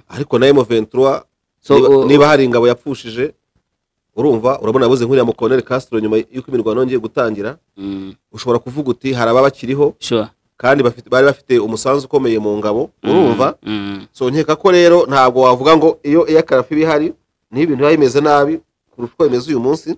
ariko na emuventura So, niba, uh, niba hari ingabo yapfushije urumva urabona yabuze nk'uriya mukoloneli Castro nyuma y'uko imirwano yongeye gutangira ushobora kuvuga uti hari ababa bakiriho kandi bafite, bari bafite umusanzu ukomeye mu ngabo urumva so nkeka ko rero ntabwo wavuga ngo iyo iya karafi iba ihari niho ibintu biba bimeze nabi kurusha uko bimeze uyu munsi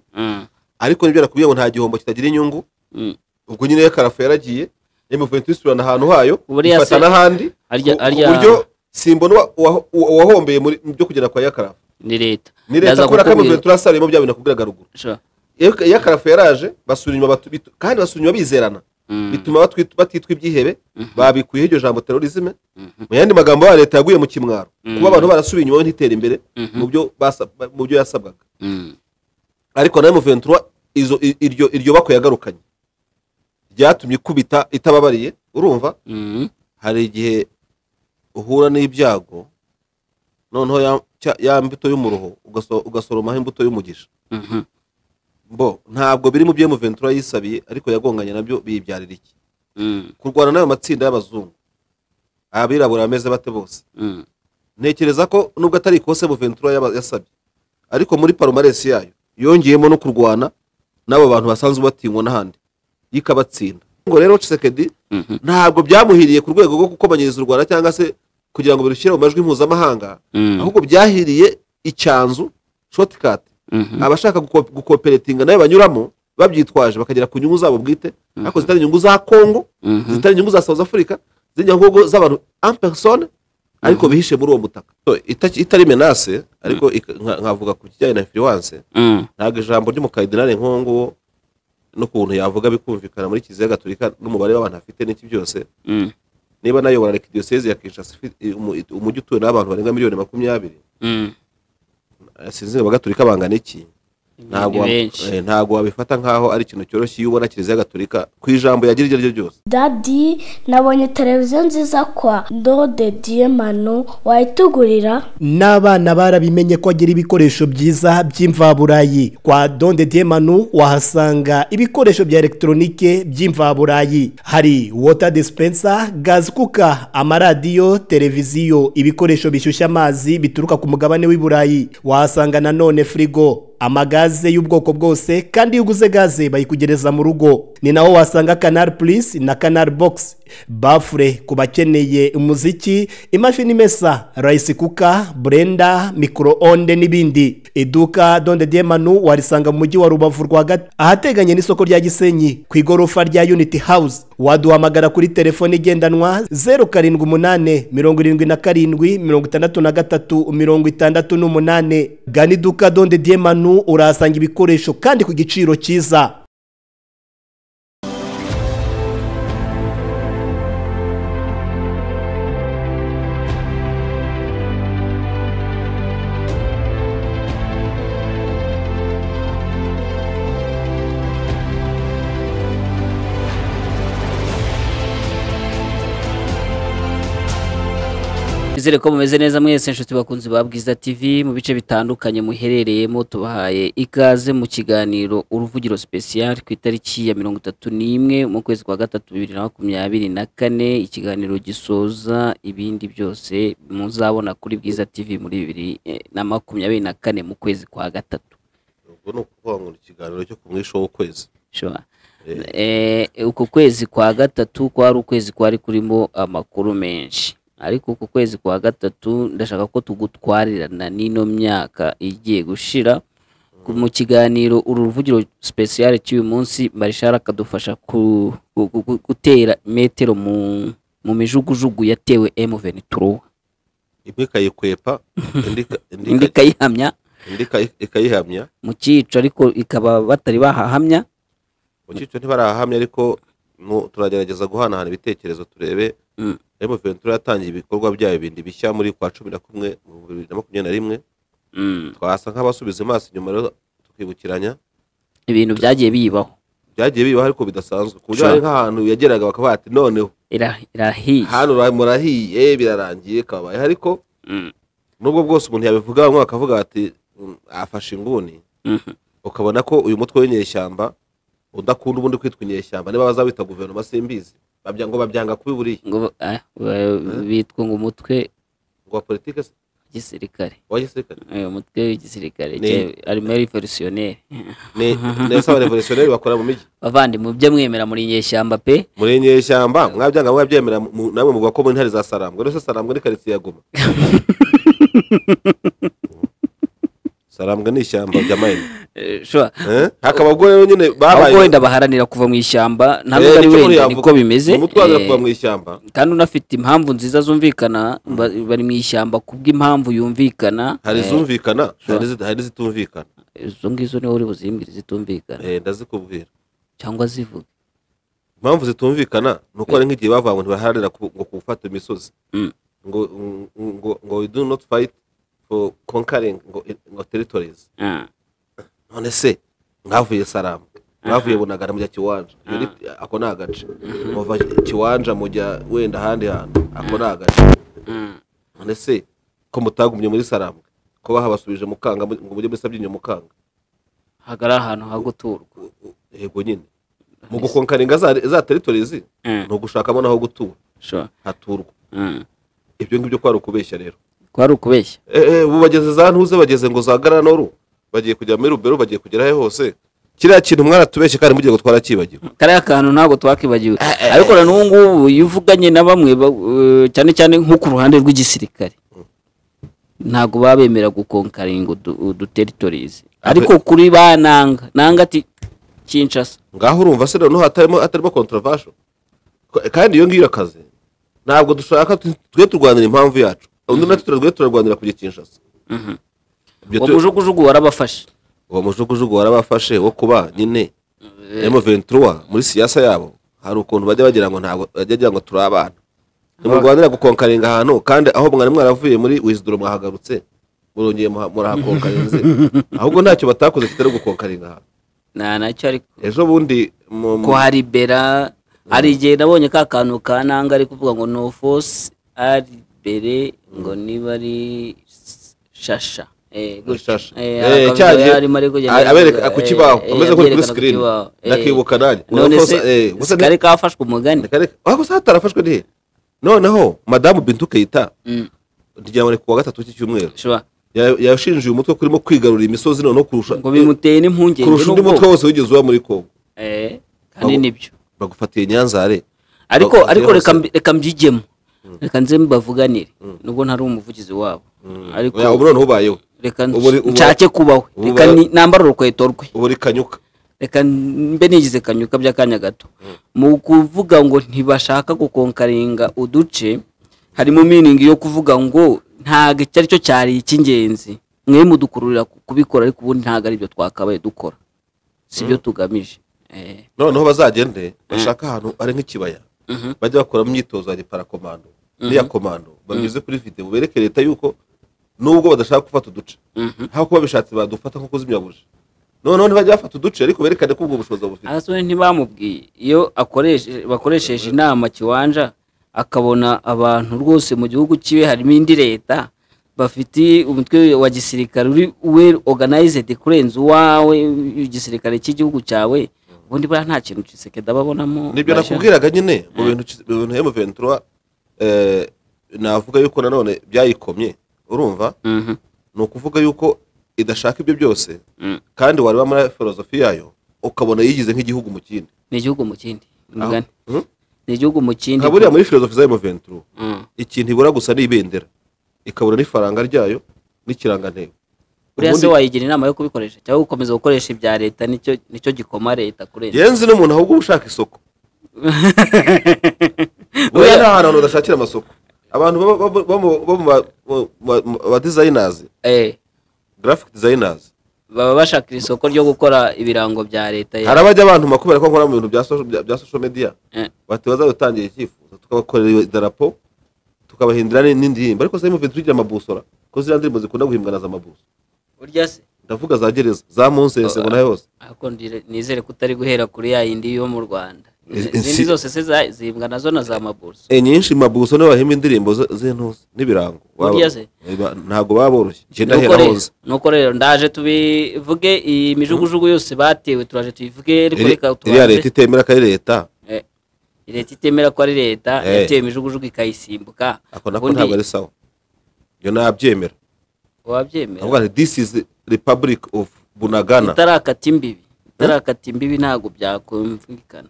ariko nibyo nakubwiye ngo nta gihombo kitagira inyungu Mm. ubwo nyine iyo karafi yaragiye emuventura isubirana ahantu hayo Buriya se- ifata n'ahandi Arya- ku- arya- ku buryo simbona uwa- uwa- uwahombeye muri mu byo kugera kwa yakarafu ni leta ni leta Ndaza kubera ko kukubwira. amavubi turasaruyemo bya bintu nakubwiraga ruguru Sure. Iyo- iyo akarafu yaraje basura inyuma batu- bitu- kandi basura inyuma bizerana Mm. bituma batwit- batitwa ibyihebe babikuyeho iryo jambo terorizme Mhm. mu yandi magambo ya leta yaguye mu kimwaro Mm. kuba abantu barasubiye inyuma we ntitere imbere Mhm. mu byo basa- mu byo yasabwaga Mm. ariko nawe muventura izo i- iryo iryo bakwe yagarukanye ryatumye ikubita itababariye urumva Mm. hari igihe uhura n'ibyago noneho ya, cya- ya mbuto y'umuruho ugaso- ugasoromaho imbuto y'umugisha Mhm. bo ntabwo biri mu byo Ventura yisabiye ariko yagonganye nabyo biyibyarira iki Mm. kurwana n'ayo matsinda y'abazungu abirabura bameze bate bose Mm. ntekereza ko nubwo atari ikose Ventura yaba- yasabye ariko muri parumaresi yayo yongeyemo no kurwana n'abo bantu basanzwe batinywa n'ahandi yikabatsinda ngo rero Tshisekedi Mhm. ntabwo byamuhiriye ku rwego rwo gukomanyiriza u rwanda cyangwa se kugira ngo birushyire mu majwi mpuzamahanga Mm. ahubwo byahiriye icyanzu shortcut Mhm. abashaka guko- gukoperetinga nayo banyuramo babyitwaje bakagera ku nyungu zabo bwite ariko zitari inyungu za kongo Mhm. zitari inyungu za south africa zitari inyungu z'abantu en personne ariko bihishe muri uwo mutaka So, ita- itari menase ariko ik- nka- nkavuga ku kijyanye na influence Mm. ntabwo ijambo ry'umukardinali nk'uwo nguwo n'ukuntu yavuga bikumvikana muri kiliziya gatolika n'umubare w'abantu afite n'iki byose Mm. niba nayo barareka diyoseze ya kinshasa ifite- umu- umujyi utuwe n'abantu barenga miliyoni makumyabiri Mm. eh, sinzi ngo abagatolika bangana iki ntabwo Ni wa- benshi. eh, ntabwo wabifata nk'aho ari ikintu cyoroshye iyo ubona kiliziya gatolika ku ijambo yagira iryo ari ryo ryose dadi nabonye televiziyo nziza kwa ndode diyemano wayitugurira n'abana barabimenye ko agira ibikoresho byiza by'imvaburayi kwa donde diemanu wahasanga ibikoresho bya elegitoronike by'imvaburayi hari wota dispensa gazi kuka amaradiyo televiziyo ibikoresho bishyushya amazi bituruka ku mugabane w'i burayi wahasanga nanone firigo amagaze y'ubwoko bwose kandi iyo uguze gaze bayikugereza mu rugo ni naho wasanga canal plus na canal box bafure ku bakeneye umuziki imashini imesa rice kuka blender microonde n'ibindi iduka donde diemanu warisanga mu mujyi wa rubavu rwagati ahateganye n'isoko rya gisenyi ku igorofa rya unity house waduhamagara kuri telefone igendanwa zeru karindwi umunane mirongo irindwi na karindwi mirongo itandatu na gatatu mirongo itandatu n'umunane gana iduka donde diemanu urahasanga ibikoresho kandi ku giciro cyiza Izere ko mumeze neza mwese inshuti bakunzi ba Bwiza TV mu bice bitandukanye muherereyemo tubahaye ikaze mu kiganiro uruvugiro special ku itariki ya mirongo itatu n'imwe mu kwezi kwa gatatu bibiri na makumyabiri na kane ikiganiro gisoza ibindi byose muzabona kuri Bwiza TV muri bibiri eh, na makumyabiri na kane mu kwezi kwa gatatu ubwo ni ukuvuga ngo ni ikiganiro cyo ku mwisho w'ukwezi Sure. Eh. Eh, uku kwezi kwa gatatu kwari ukwezi kwari kurimo amakuru menshi ariko uku kwezi kwa gatatu ndashaka ko tugutwarirana n'ino myaka igiye gushira Ku- mu kiganiro uru ruvugiro special cy'uyu munsi marishara akadufasha ku- gu- gu- gu- gutera metero mu mu mijugujugu yatewe M23 imwe ikayikwepa indi ika- indi indi ika- ikayihamya indi ika- ikayihamya mu cyico ariko ikaba batari bahahamya mu cyiciro ntibarahahamya ariko mu- turagerageza guhanahana ibitekerezo turebe Mm. emu ventura yatangiye ibikorwa byayo bindi bishya muri kwa cumi na kumwe mu bibiri na makumyabiri na rimwe Mm, twasa nk'abasubiza amaso inyuma rero tukibukiranya ibintu byagiye bibaho byagiye bibaho ariko bidasanzwe ku buryo Sure. hari nk'ahantu yageraga bakavuga ati noneho Ira- irahiye hano ura- murahiye birarangiye kabaye ariko Mm, nubwo bwose umuntu yabivuga bamwe bakavuga bati "Mm, afashe inguni mhm. ukabona ko uyu mutwe w'inyeshyamba udakunda ubundi kwitwa inyeshyamba niba bazawita guverinoma simbizi babya- ngo babyanga kubiburiye ngo ba- ah, ba- bitwa ngo umutwe ngo wa politiki se gisirikare wa gisirikare Eh, umutwe w'igisirikare Ni- arimo revolutionnel ni ni asa revolutionneri bakora mu mijyi bavandimwe ibyo mwemera muri nyeshyamba pe muri nyeshyamba mwabyanga mwabyemera mu- namwe muvuga ko mu ntare za sarambwe rwose sarambwe ni karitsiye ya goma sarambwe ni ishyamba rya mayine Eh, shobora Eh? hakaba ubwo rero nyine ahubwo babaye wenda baharanira kuva mu ishyamba ntabwo Eh, ari nicyo muri wenda yavuga. niko bimeze umutwe waza Eh, kuva mu ishyamba kandi unafite impamvu nziza zumvikana ba- bari mu ishyamba kubw'impamvu yumvikana hari eh, izumvikana hari sure. n'izi- hari n'izitumvikana izo ngizo niho uri buzimbwire zitumvikana Eh, ndazikubwira cyangwa zivuga impamvu zitumvikana ni uko hari nk'igihe bavuga ngo ntibaharanira ku- ngo gufata imisozi Mm. ngo ngo ngo we do not fight for conquering ngo, ngo territories Ah, none se mwavuye sarambwe mwavuye bunagana mujya kiwanja Iyo ni- ako ni agace muva kiwanja mujya wenda ahandi hantu ako ni agace mm. none se ko mutagumye muri sarambwe ko bahabasubije mukanga mu- ngo mujye muri sabyinyo mukanga hagara ahantu ho guturwa U- u- yego nyine mu gukonkaringa za za territories Mm. ni ugushakamo n'aho gutura Sure. haturwa Mm. ibyo ngibyo ko ari ukubeshya rero kwari ukubeshya Eh, eh, ubu bageze za ntuze bageze ngo za garanoru bagiye kujya muri rubero bagiye kugera he hose kiriya kintu mwaratubeshye kandi mugiye gutwara cyibagiwe kariya kantu ntabwo twakibagiwe ariko na n'ubu ngubu iyo uvuganye na bamwe ba- eh, cyane cyane nko ku ruhande rw'igisirikare ntabwo baba bemera gukonkaringa udu- uduteritorizi ariko kuri ba nanga nanga ati kinshasa ngaho urumva se noneho hatarimo hatarimo controversial Ko- kandi iyo ngiyo irakaze ntabwo dushaka tu- twe turwanira impamvu yacu undi natwe turazwe turarwanira kujya kinshasa Ibyo uwo tu- mujugujugu warabafashe uwo mujugujugu warabafashe wo kuba nyine M23 muri siyasa yabo hari ukuntu bajya bagira ngo ntabwo bajya bagira ngo turi abana ntimurwanira gukonkaringa ahantu kandi aho mwari mwaravuye muri wisduro mwahagarutse murongeye muha- murahakonkarinze ahubwo ntacyo batakoze kitari gukonkaringa ahantu nta nacyo ariko ejo bundi mu- mu- ko hari bera hari igihe nabonye ka kantu ka nanga ari kuvuga ngo no force ari bere ngo niba ari shasha Eh, muri gutya. shasha Eh, Eh, akabido cya gihe yarimo ari kugenda a- abereka avuga, ku eh, kibaho eh, ameze nk'uri kuri abyerekana ku screen kibaho. Eh, ndakibuka nanjye none Unakosa- se eh, gusa ni- kari kafashwe umugani Akarere waba usa hatarafashwe ntihe noneho madamu bintu keyita Mm, ntigira ngo ni kuwa gatatu w'iki cyumweru sure. Ya- yashinjiye umutwe kurimo kwigarurira imisozi noneho kurusha ngo bimuteye n'impungenge kurusha undi mutwe n'ubwoba. wose wigeze uba muri kongo Eh, kandi Abo- nibyo bagufatiye nyanzare ariko Bagufatiye ariko reka hose. mbi- reka mbyigemo reka nze mbavuganire nubwo ntari umuvugizi wabo ariko Ya, ubu noneho ubayeho reka ubu uri- ubu- nshake kubaho ubu reka bara- ni- nambare urukweto rwe ubu rikanyuka reka mbe nigize kanyuka by'akanya gato mu kuvuga ngo ntibashaka gukonkaringa uduce harimo miningi yo kuvuga ngo ntabwo icyo ari cyo cyari icy'ingenzi mwe mudukururira ku- kubikora ariko ubundi ntabwo ari byo twakabaye dukora si byo tugamije Eh, noneho bazagende bashaka ahantu ari nk'ikibaya bajya bakoramo imyitozo ya reparakomando n'iya komando banyuze kuri video bereke leta yuko nubwo badashaka gufata uduce aho kuba bishatse badufata nko kuzimya buji noneho ntibajya bafata uduce ariko berekane ko ubwo bushobozi bufite abasore ntibamubwiye iyo akoreshe- bakoresheje inama kiwanja akabona abantu rwose mu gihugu cyiwe harimo indi leta bafite umutwe wa gisirikare uri well organized kurenza uwawe igisirikare cy'igihugu cyawe ubundi buriya nta kintu cisekedi aba abonamo nibyo Basha. nakubwiraga nyine mu bintu mu bintu M23 eh, navuga yuko nanone byayikomye urumva Mhm, ni ukuvuga yuko idashaka ibyo byose Mm. kandi wareba muri filozofi yayo ukabona yigize nk'igihugu mu kindi ni igihugu mu kindi Aho- mugani Hmm? ni igihugu mu kindi nka buriya muri filozofi za M23 Mm, ikintu ibura gusa ni ibendera ikabura n'ifaranga ryayo n'ikirangantego buriya se Ubundi- wayigira inama yo kubikoresha cyangwa gukomeza gukoresha ibya leta nicyo nicyo gikoma leta kurenza yenzi n'umuntu ahubwo uba ushaka isoko buriya ni ahantu abantu badashakira amasoko abantu baba- baba- baba- bo mu ba- mu- mu- mu ba dizayinazi Eh. garafike dizayinazi baba bashaka isoko ryo gukora ibirango bya leta hari ya abajya abantu makubera ko nkora mu bintu bya social- bya- bya social media Eh, bati bazabitangira icyifuzo tukabakorera idarapo tukabahindura ni- n'indi ndirimbo ariko sasa muvintu tugira amabusora ko ziriya ndirimbo zikunda guhimbwa na za mabuso burya se ndavuga za gereza za munsese ngo nayo hose ariko ndire- nizere ko utari guhera kuri ya yindi yo mu rwanda Izi- izindi izi- zose se za- zihembwa nazo na za mabuso inyinshi mabuso nibo bahimba indirimbo ze- z'intuza n'ibirango Baba- Burya se? ba- ntabwo baba boroshye igenda Nuko ahera rero- hose nuko rero ndaje tubivuge iyi mijugujugu yose batewe turaje tuyivuge ariko Iri- reka iriya tubanze- leta itemera ko ari leta Eh, leta itemera ko ari leta Eh. yatewe imijugujugu ikayisimbuka ako nako Ubundi- ntabwo ari sawa iyo nabyemera wabyemera aravuga ati this is republic of bunagana itarakata imbibi itarakata imbibi ntabwo byakumvikana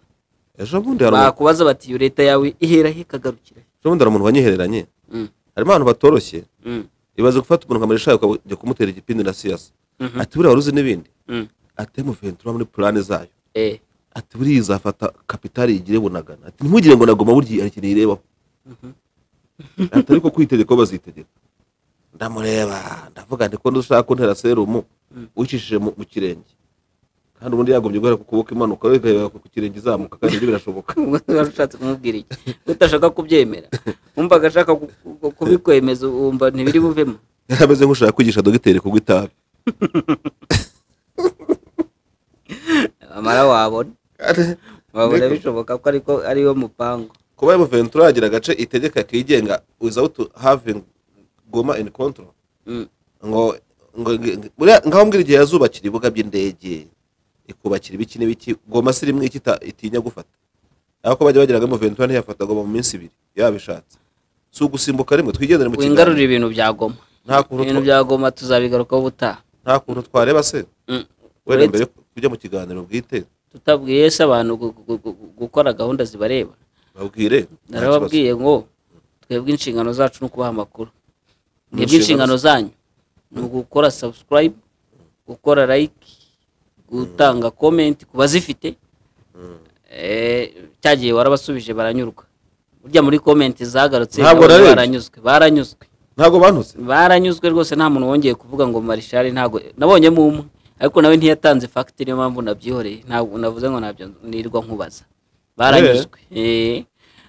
ejo bundi hari umuntu- bakubaza bati iyo leta yawe ihera he ikagarukira he?" ejo bundi hari umuntu wanyihereranye Mm, harimo abantu batoroshye mm, ibaze gufata umuntu ukamurisha ukajya kumutera igipindi na siyasi Mhm. ati buriya wari uzi n'ibindi mm. ati mu ventura muri purane zayo Eh, ati buriya izafata kapitali igire bunagana ati ntimugire ngo nagoma burya hari ikintu irebaho ati ariko kwitegeka ko bazitegeka ndamureba ndavuga nti ko ndushaka kuntera serumu wicishije mu mu kirenge kandi ubundi yagombye guhera ku kuboko imanuka we igahera ku kirenge izamuka kandi ibyo birashoboka wari ushatse kumubwira iki utashaka kubyemera wumvaga ashaka ku- ku- kubikwemeza wumva ntibiri buvemo yari ameze nk'ushaka kwigisha dogiteri kunywa itabi amara wabona wabona bishoboka ko ariko ariyo mupango kuba emu ventura yagira agace itegeka kigenga without having goma in control Mm. ngo ngo buriya ngaho mbwira igihe yazubakira ibibuga by'indege ikubakira ibiki n'ibiki goma si rimwe iki ita- itinya gufata ariko bajya bagiraga emu ventura ntiyafata goma mu minsi ibiri yabishatse si ugusimbuka rimwe twigendere mu wingarurira kiganiro ibintu bya goma nta kuntu ibintu twa- bya goma tuzabigarukaho ubutaha nta kuntu twareba se Mm. wenda Uretse- mbere yo kujya mu kiganiro bwite tutabwiye se abantu gu- gu- gu- gukora gahunda zibareba babwire nta kibazo. narababwiye ngo twebwe inshingano zacu ni ukubaha amakuru mwebwe Inshingano- inshingano zanyu ni ugukora subscribe gukora like gutanga comment ku bazifite Eh, cya gihe warabasubije baranyurwa burya muri comment zagarutse Ntabwo nabonye narebye. baranyuzwe baranyuzwe ntabwo bantutse baranyuzwe rwose nta muntu wongeye kuvuga ngo marishari ntabwo nabonyemo umwe ariko nawe ntiyatanze fagiti niyo mpamvu nabyihoreye ntabwo navuze ngo ntabyo nirirwa nkubaza baranyuzwe Eh.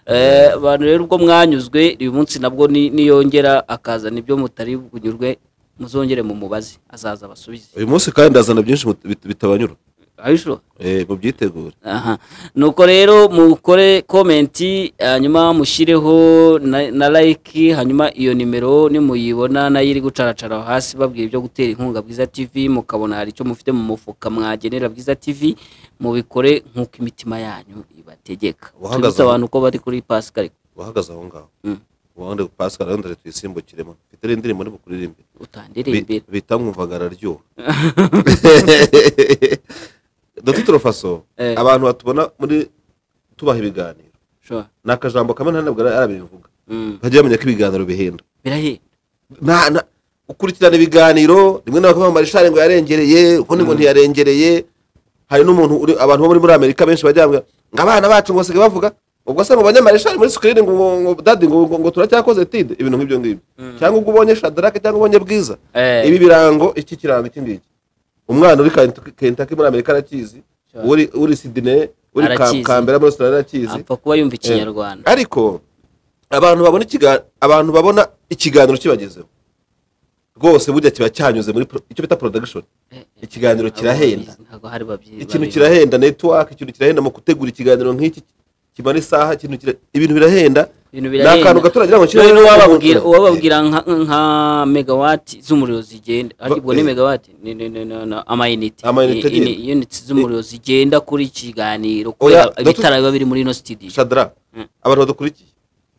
Eh, abantu rero ubwo mwanyuzwe uyu munsi nabwo ni- niyongera akazana ibyo mutari bunyurwe muzongere mu mubazi azaza abasubize uyu munsi kandi ndazana byinshi mut- bit- bitabanyura abishura Eh, mubyitegure aha nuko rero mukore komenti hanyuma mushireho na, na like hanyuma iyo nimero nimuyibona nayo iri gucaracara aho hasi babwira ibyo gutera inkunga bwiza tv mukabona hari icyo mufite mu mufuka mwagenera bwiza tv mubikore nk'uko imitima yanyu ibategeka Wahagaze tubibutse aho. abantu ko bari kuri pascal uhagaze aho ngaho Mm. ubundi pascal rero ndare tuyisimbukiremo mfite rero indirimbo ndi bukuririmbe utandire Bi- imbere bita nkumvaga araryoha dr turofaso Eh. abantu batubona muri tubaha ibiganiro Sure. ni akajambo kamwe nta ntabwo arabivuga Mm. bajya bamenya ko ibiganiro bihenda birahenda Na- na- ukurikirana ibiganiro rimwe na bamwe marishare ngo yarengereye ukundi ngo ntiyarengereye hari n'umuntu uri- abantu bo muri muri amerika benshi bajya bambwira ngo abana bacu ngo basigaye bavuga ubwo se ngo abanyamarishare muri sikirini ngo ngo- ngo dadi ngo ngo- ngo turacyakoze tide ibintu nk'ibyo ngibyo cyangwa ubwo ubonye shadarake cyangwa ubonye bwiza Eh. ibi birango iki kirango iki ngiki umwana uri Kent- kentaki muri amerika arakizi Sure. uri uri sidine uri Ka- Arakizi. kambera muri australia arakizi apfa kuba yumva ikinyarwanda ariko abantu babona ikiga- abantu babona ikiganiro kibagezeho rwose burya kiba cyanyuze muri pro- icyo bita production ikiganiro kirahenda ntabwo hari babyi ikintu babibona. kirahenda network ikintu kirahenda mu gutegura ikiganiro nk'iki kimara isaha ikintu kira- ibintu birahenda ibintu ni akantu gato uragira ngo kirahenda kirahenda uwababwira uwababwira nka, nka megawati z'umuriro zigenda aribwo ni eh. megawati ni, ni, ni, ni, ni amayinite Amayinite Ni- ni- nyine. units z'umuriro zigenda kuri iki kiganiro Oya, kubera ibitara biba biri muri ino studio shadara Mm. abantu badukurikiye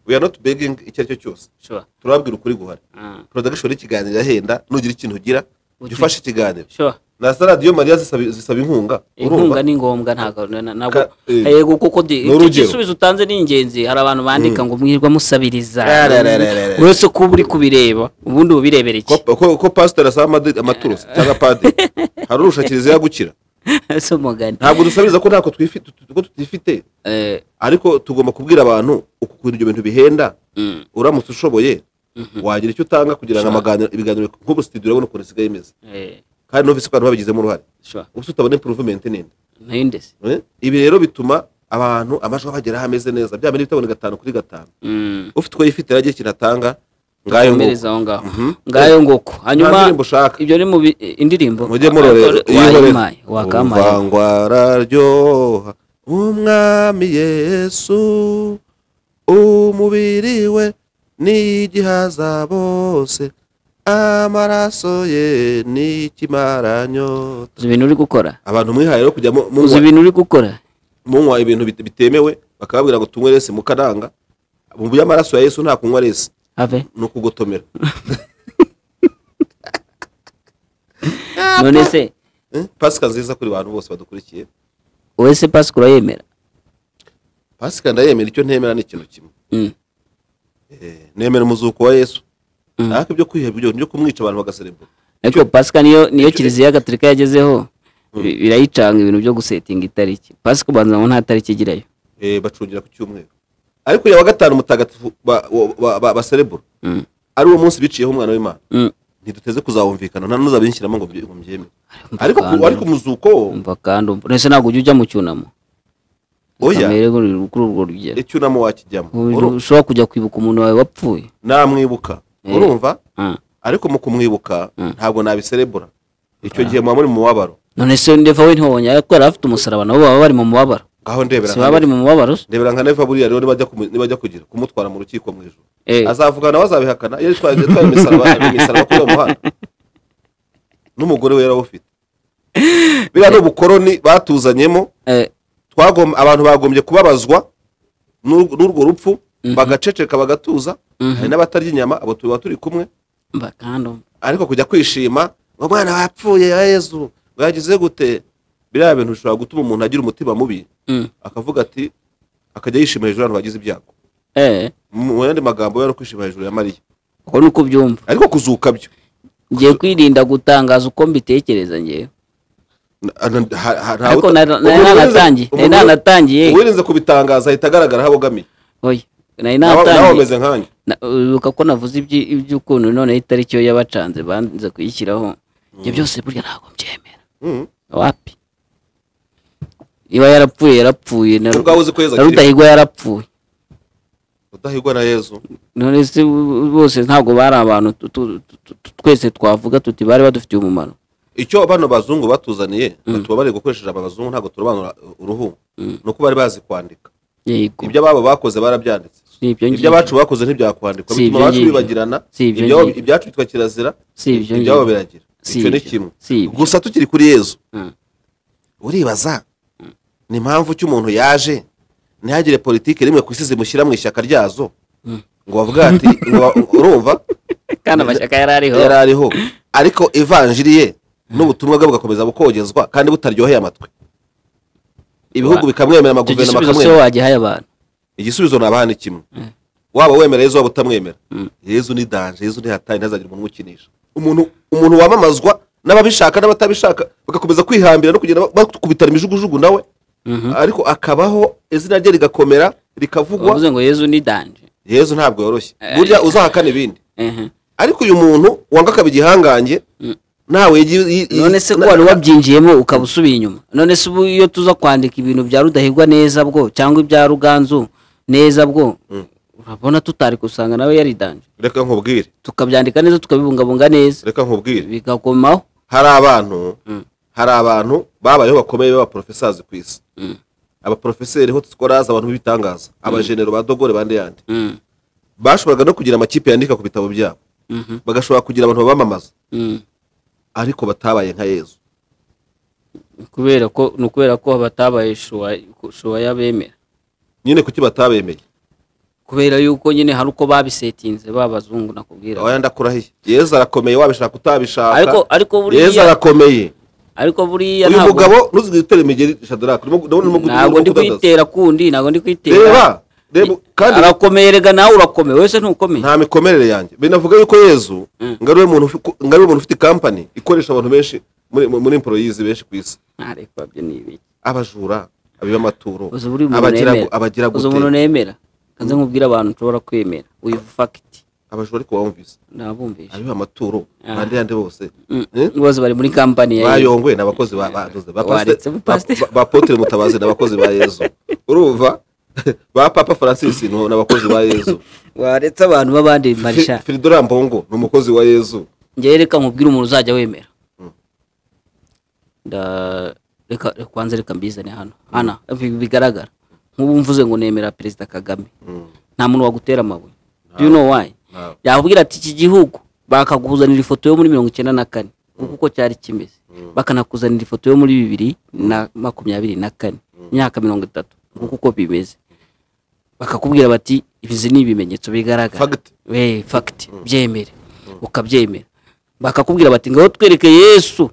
we are not begging icyo ari cyo cyose Sure. turababwira ukuri guhari Ah. production y'ikiganiro irahenda nugira ikintu ugira jya Uti- ufashe ikiganiro Sure. na za radiyo mariya zisaba zisaba inkunga inkunga ni ngombwa ntabwo na- na- ntabwo Ka- eh. yego kuko di- Ni urugero. iki gisubizo utanze ni ingenzi hari abantu bandika ngo mwirwa musabiriza Rararararara. uretse ko uba uri kubireba ubundi ubirebera iki ko, ko, ko pasiteri asaba amade- amaturusi cyangwa padiri hari urusha kiliziya gukira si umugani ntabwo dusabiriza ko ntako twifi- tu- tu- ko tutifite Eh, ariko tugomba kubwira abantu ukuntu ibyo bintu bihenda mm, uramutse ushoboye wagira icyo utanga kugira ngo Sure. amaganiro ibiganiro nk'ubu situdiyo urabona ukuntu isigaye imeze eh, kandi n'ufise ko abantu babigizemo uruhare sure. ubuse utabona improvement nini nayo ndetse Eh? ibi rero bituma abantu amajwi abagera hameze neza byaba n'ibitabona gatanu kuri gatanu Mm. ufite uko yifite aragira ikintu atanga ngayo komereza nguko aho ngaho Mhm. ngayo nguko nta hanyuma ndirimbo ushaka ibyo ni mu bi- indirimbo mujye murorera wayimaye wakamaye uruvangwa araryoha umwami yesu umubiri we n'igihaza bose amaraso ye n'ikimaranyota uzi ibintu uri gukora abantu mwihaye rero kujya mu- uzi munywa- ibintu uri gukora munywa ibintu bit- bitemewe bakababwira ngo tunywe resi mukaranga mu by'amaraso ya yesu nta kunywa resi have ni ukugotomera none se Eh, pasika nziza kuri bantu bose badukurikiye wowe se pasika urayemera pasika ndayemera icyo ntemera ni ikintu kimwe Mm. Eh, nemera umuzuko wa yesu ntabwo ibyo kwihebwa ibyo byo kumwica abantu bagaserebura ariko pasika niyo niyo kiliziya gatolika yagezeho bi- birayicanga ibintu byo gusetinga itariki pasika ubanza ngo nta tariki igirayo Eh, bacungira ku cyumweru ariko uyu wa gatanu mutagatifu ba- wa- ba- ba- baserebura Mm. ari uwo munsi biciyeho umwana w'imana Mm. ntiduteze kuzawumvikana nta n'uzabinshyiramo ngo mbye- ngo mbyemere umva ariko ku- kandi- ariko umuzuko wo umva kandi umva ese ntabwo ujya ujya mu cyunamo oya kamere kuri kuri urwo rugero icyunamo wakijyamo Uru- ushobora kujya kwibuka umuntu wawe wapfuye namwibuka Eh. urumva Ah. ariko mu kumwibuka Mm. ntabwo nabiserebura icyo gihe muba muri mu mubabaro none se ndeva we ntibonye ariko yari afite umusaraba nabo baba bari mu mubabaro ngaho ndebera si baba bari nka- mu mubabaro se ndebera nka neva buriya rero nibajya kumu- nibajya kugira kumutwara mu rukiko mu ijoro Eh. azavuga nawe azabihakana iyo yitwaye yitwaye imisaraba imisaraba kuri uwo muhanda n'umugore we yarawufite biriya ni ubukoroni batuzanyemo Eh, twagom abantu bagombye kubabazwa n'ur- n'urwo rupfu bagaceceka bagatuza hari n'abatarya inyama abo tuba turi kumwe umva kandi umva ariko kujya kwishima ngo umwana wapfuye ya yezu ngo yagize gute biriya bintu bishobora gutuma umuntu agira umutima mubi Mm. akavuga ati akajya yishima hejuru y'abantu bagize ibyago Eh, mu yandi magambo yari kwishima hejuru ya mariya uko ni uko ubyumva ariko kuzuka byo ngiye kwirinda gutangaza uko mbitekereza ngewe Ariko nari- nari nanatangiye, nari nanatangiye. uwirinze kubitangaza ahita agaragara aho abogamiye oye nari Nawe- nawe natangiye umeze nkanjye Na- uribuka ko navuze ibyi- iby'ukuntu noneho itariki yo yabacanze banze kuyishyiraho ibyo byose burya ntabwo mbyemera Mm. wapi niba yarapfuye yarapfuye na Ubwo wabuze ukwezi na akiri. rudahigwa yarapfuye udahigwa na yezu none se bo- bose ntabwo bari abantu tu- tu- tu- tu- twese twavuga tuti bari badufitiye umumaro icyo bano bazungu batuzaniye batuba bari gukoresheje aba bazungu ntabwo turobanura uruhu ni uko bari bazi kwandika yego ibyo ababo bakoze barabyanditse si ibyo ngibyo. ibyo abacu bakoze ntibyakwandikwa Si bituma ibyo abacu ngibyo. bibagirana Si ibyo ibyabo- ngibyo. ibyacu bitwa kirazira Si ibyo ibyabo ngibyo. biragira Si icyo ni ibyo. kimwe Si ibyo. gusa tukiri kuri yezu Mm. uribaza ni impamvu ki umuntu yaje ntihagire politiki rimwe ku isi zimushyira mu ishyaka ryazo ngo bavuga ati ngo- urumva kandi amashyaka yari ariho yari ariho ariko ivanjiri ye n'ubutumwa bwe bugakomeza bukogezwa kandi butaryoheye amatwi ibihugu Wa- bikamwemera Icyo amaguverinoma gisubizo se akamwemera wagihaye abantu igisubizo nabaha ni kimwe waba wemera yezu waba utamwemera yezu ni danje yezu ni hatari ntazagira umuntu umukinisha umuntu umuntu wamamazwa n'ababishaka n'abatabishaka bagakomeza kwihambira no kugenda bakubitana imijugujugu nawe ariko akabaho izina rye rigakomera rikavugwa bavuze ngo yezu ni danje yezu ntabwo yoroshye Eh, burya uzahakana ibindi Ehe. ariko uyu muntu wanga akaba igihangange ntawe yigi- yi- yi- none se ko na- wari wabyinjiyemo ukaba usubiye inyuma none se ubu iyo tuza kwandika ibintu bya rudahigwa neza bwo cyangwa ibya ruganzu neza bwo urabona tutari kusanga nawe yari danje reka nkubwire tukabyandika neza tukabibungabunga neza reka nkubwire bigakomaho hari abantu hari abantu babayeho bakomeye b'abaporofesazi ku isi abaporofeseri ho tukora abantu b'ibitangaza abajenero ba dogore bande yandi Mm, bashoboraga no kugira amakipe yandika ku bitabo byabo mhm, bagashobora kugira abantu babamamaza mm. ariko batabaye nka yezu kubera ko ni ukubera ko batabaye shuwa- shuwaya bemera nyine kuki batabemeye kubera yuko nyine hari uko babisetinze babazungu nakubwira wayanda akurahiye yezu arakomeye wabishaka utabishaka ariko ariko yezu buriya arakomeye ariko buriya uyu ntabwo mugabo ntuzigire utera imigeri shadaraka urimo- ndabona urimo gu- ntabwo urimo ndi kudandaza. kwitera kundi ntabwo ndi kwitera reba reba kandi arakomeye rega nawe urakomeye wese ntukomeye nta mikomerere yanjye binavuga yuko yezu ngo ariwe muntu ufi- ngo ariwe muntu ufite kampani ikoresha abantu benshi muri muri emporoyizi benshi ku isi ntareka byo ni ibiki abajura abiba amaturo uzi buri umuntu abagira nemera abagira uzi umuntu gute nemera kanze nkubwire abantu nshobora kwemera uyu fakiti abajura ariko bawumvise nabumvisha abiba amaturo Ah. bande yandi bose Mm, Eh? bose bari muri kampani ya Yego. bayongwe ni abakozi ba- badoze ba Waretse pasite- ba- pasite. ba- ba Apotre mutabazi ni abakozi ba yezu urumva ba papa francis ni abakozi ba yezu waretse abantu b'abandi marisha firidora mbongo ni umukozi wa yezu njyewe reka nkubwire umuntu uzajya wemera Nda- reka reka kwanza reka mbizane hano hana bi- bigaragara nk'ubu mvuze ngo nemera perezida kagame Mm. nta muntu wagutera amabuye do you know why Ntawe. yakubwira ati iki gihugu bakakuzanira ifoto yo muri mirongo icyenda na kane kuko uko cyari kimeze bakanakuzanira ifoto yo muri bibiri na makumyabiri na kane imyaka mirongo itatu kuko uko bimeze bakakubwira bati izi ni ibimenyetso bigaragara Fact. Eh, fact byemere ukabyemera bakakubwira bati ngaho twereke yesu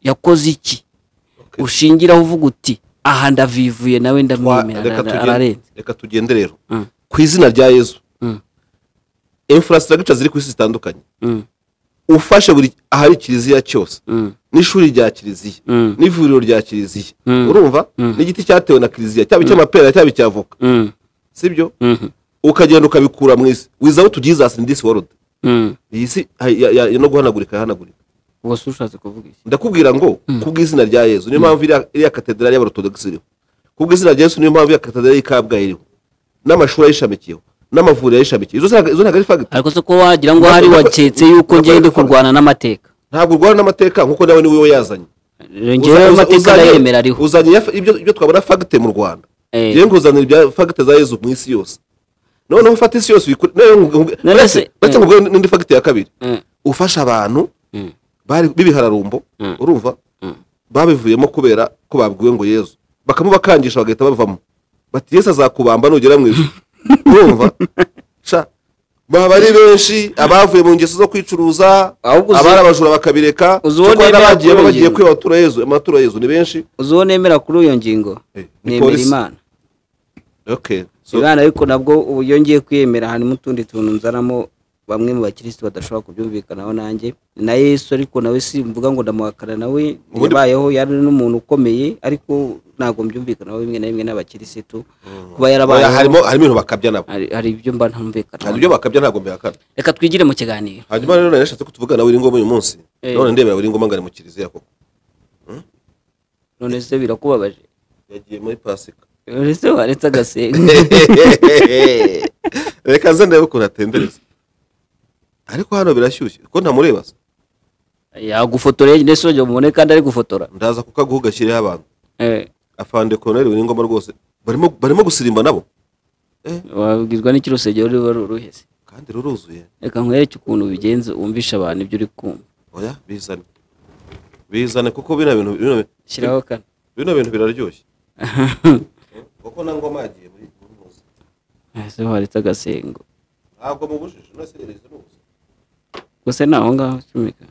yakoze iki ushingiraho uvuga uti aha ndavivuye nawe ndamwemera reka ara- tugende- ararenze reka tugende rero Mm. ku izina rya yezu Mm. infrastructure ziri ku isi zitandukanye Mm, ufashe buri ahari kiliziya cyose mm, n'ishuri rya kiliziya mm, n'ivuriro rya kiliziya Mm. urumva Mm. n'igiti cyatewe na kiliziya cyaba icy'amapera cyaba icy'avoka mm, sibyo mhm, ukagenda ukabikura mu isi without jesus in this world mm. iyi si ha- ya- ya- ya- no guhanagurika yahanagurika ubwo se ushatse kuvuga iki ndakubwira ngo ku bw'izina rya yezu niyo mpamvu iriya- iriya katederari y'abarotodogisi iriho ku bw'izina rya yezu niyo mpamvu iriya katederari y'ikabgayi iriho n'amashuri ayishamikiyeho n'amavuriro ayishamikiye izo ntabwo izo ntabwo ari fagiti ariko se ko wagira ngo hari waketse yuko ngiye ndi kurwana n'amateka ntabwo urwana n'amateka nk'uko nawe niwe we yazanye ngewe ayo mateka arayemera ariho uzanye ya- ibyo ibyo twabona fagite mu rwanda Eh. ngewe nkuzanira ibya fagite za yezu mu isi yose noneho ufata isi yose uyikure noneho ngu- ngu- None uretse se- uretse ngo nguhe n'indi fagite ya kabiri Mm, ufasha abantu mm, bari b'ibihararumbo Mm. urumva Mm. babivuyemo kubera ko babwiwe ngo yezu bakamubakangisha bagahita bavamo bati yesu azakubamba nugera mu ijuru urumva sha baba ari benshi abavuye mu ngeso zo kwicuruza Ahubwo uzi- abari abajura bakabireka uzi uwo kuko hari nemera n'abagiye kuri bagiye iyo kwiba amaturo yezu amaturo yezu ni benshi uzi uwo nemera kuri iyo ngingo Eh, ni nemera polisi. imana okay so imana ariko nabwo ubu iyo ngiye kwiyemera harimo utundi tuntu nzanamo bamwe mu bakirisitu badashobora kubyumvikanaho nanjye na yesu ariko nawe simvuga ngo ndamuhakana nawe Ubundi- yabayeho yari n'umuntu ukomeye ariko ntabwo mbyumvikanaho bimwe na bimwe n'abakirisitu kuba oya, harimo yarabayeho harimo ibintu bakabya nabo hari hari ibyo mba hari ibyo ntumvikanaho bakabya ntabwo mbihakana reka twigire mu kiganiro hanyuma rero nashatse ko tuvugana nawe ngo uyu munsi Eh. none ndebera uri ngoma ngo ari mu kiliziya koko none se birakubabaje yagiye muri pasika none se waretse agasenga reka nze ndebe ukuntu atembereza ariko hano birashyushye ko ntamureba se yagufotora ndetse ujya mubone kandi ari gufotora ndaza kuko aguha ugashyireho abantu Eh, afande koroneri buri ngoma rwose barimo barimo gusirimba nabo wabwirwa n'ikirusegero ruba ruruheze kandi ruruzuye reka nkwereke ukuntu bigenze wumvisha abantu ibyo uri kumva oya bizane bizane kuko bino bintu bino shyiraho kane bino bintu biraryoshye kuko na ngoma yagiye muri muri muzi ese waretse agasengo ntabwo mu bujiji no sererezi ni ubuzima gusa ni aho ngaho ucomeka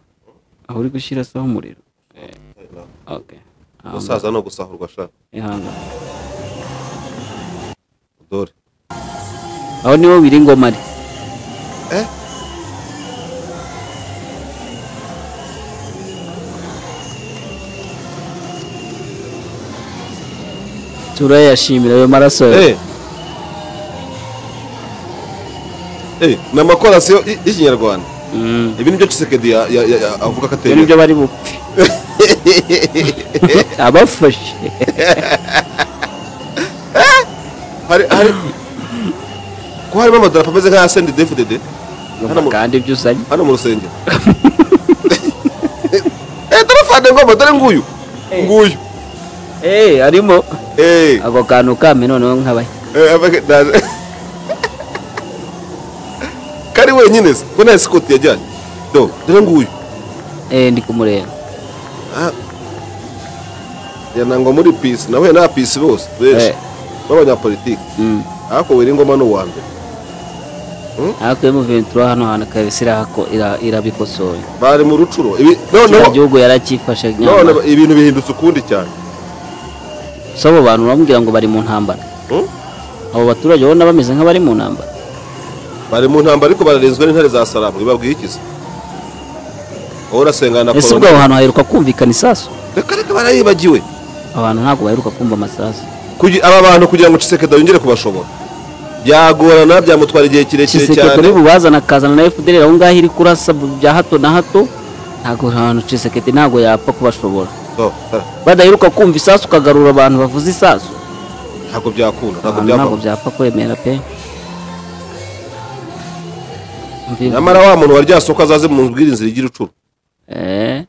aho uri gushyira se umuriro Eh, okay. Aho umusaza ni ugusahurwa ashaka ngaho. Ihangane. dore aho niho biri ngoma ari Eh? turayashimira ayo maraso yawe. Eh. Eh, ni amakorasi yo- y- y'ikinyarwanda Mm. ibi ni byo kisekedi ya- ya- ya- ya- avuga ko ibyo nibyo ateye bari bupfe abafashe hari hari ko harimo amadarapo ameze nk'aya sendi defudede hano mu- kandi ibyo usanye hano mu rusengero eh dore fande ngoma dore nguyu nguyu Eh, harimo eh ako kantu kame noneho nkabaye eh, abaga- na- kari wenyine se ko nta sikoti yajyanye do dore nguyu Eh, ndi kumureba Ah. yanangwa muri pisi nahuye na pisi bose benshi Eh. b'abanyapolitiki Mm. ariko wera ingoma ni uwa mbere ariko emu ventura hano hantu kabisa irahako- ira- irabikosoye bari mu rucuro ibi- kiriya noneho gihugu yaracyifashe none nyamara ibintu bihindutse ukundi cyane si abo bantu bamubwira ngo bari mu ntambara Hmm? abo baturage ubona bameze nk'abari mu ntambara bari mu ntambara ariko bararenzwe n'intare za salamu ibabwiye iki se wowe urasengana na ese ubwo aho korona hantu haheruka kumvikana isasu reka reka barayibagiwe abantu ntabwo baheruka kumva amasasu Kugi- aba bantu kugira ngo cisekeda yongere kubashobora byagorana byamutwara igihe kirekire cisekedi cyane uri bubazana akazana na fdr aho ngaho iri kurasa bya hato na hato ntabwo ahantu cisekedi ntabwo yapfa kubashobora No, ah, badaheruka kumva isasu ukagarura abantu bavuze isasu ntabwo byakunda ntabwo abantu ntabwo byavamo byapfa kwemera pe Mvi- nyamara wa muntu warya soko azaze mu bwirinzi rigira ucuru Eh.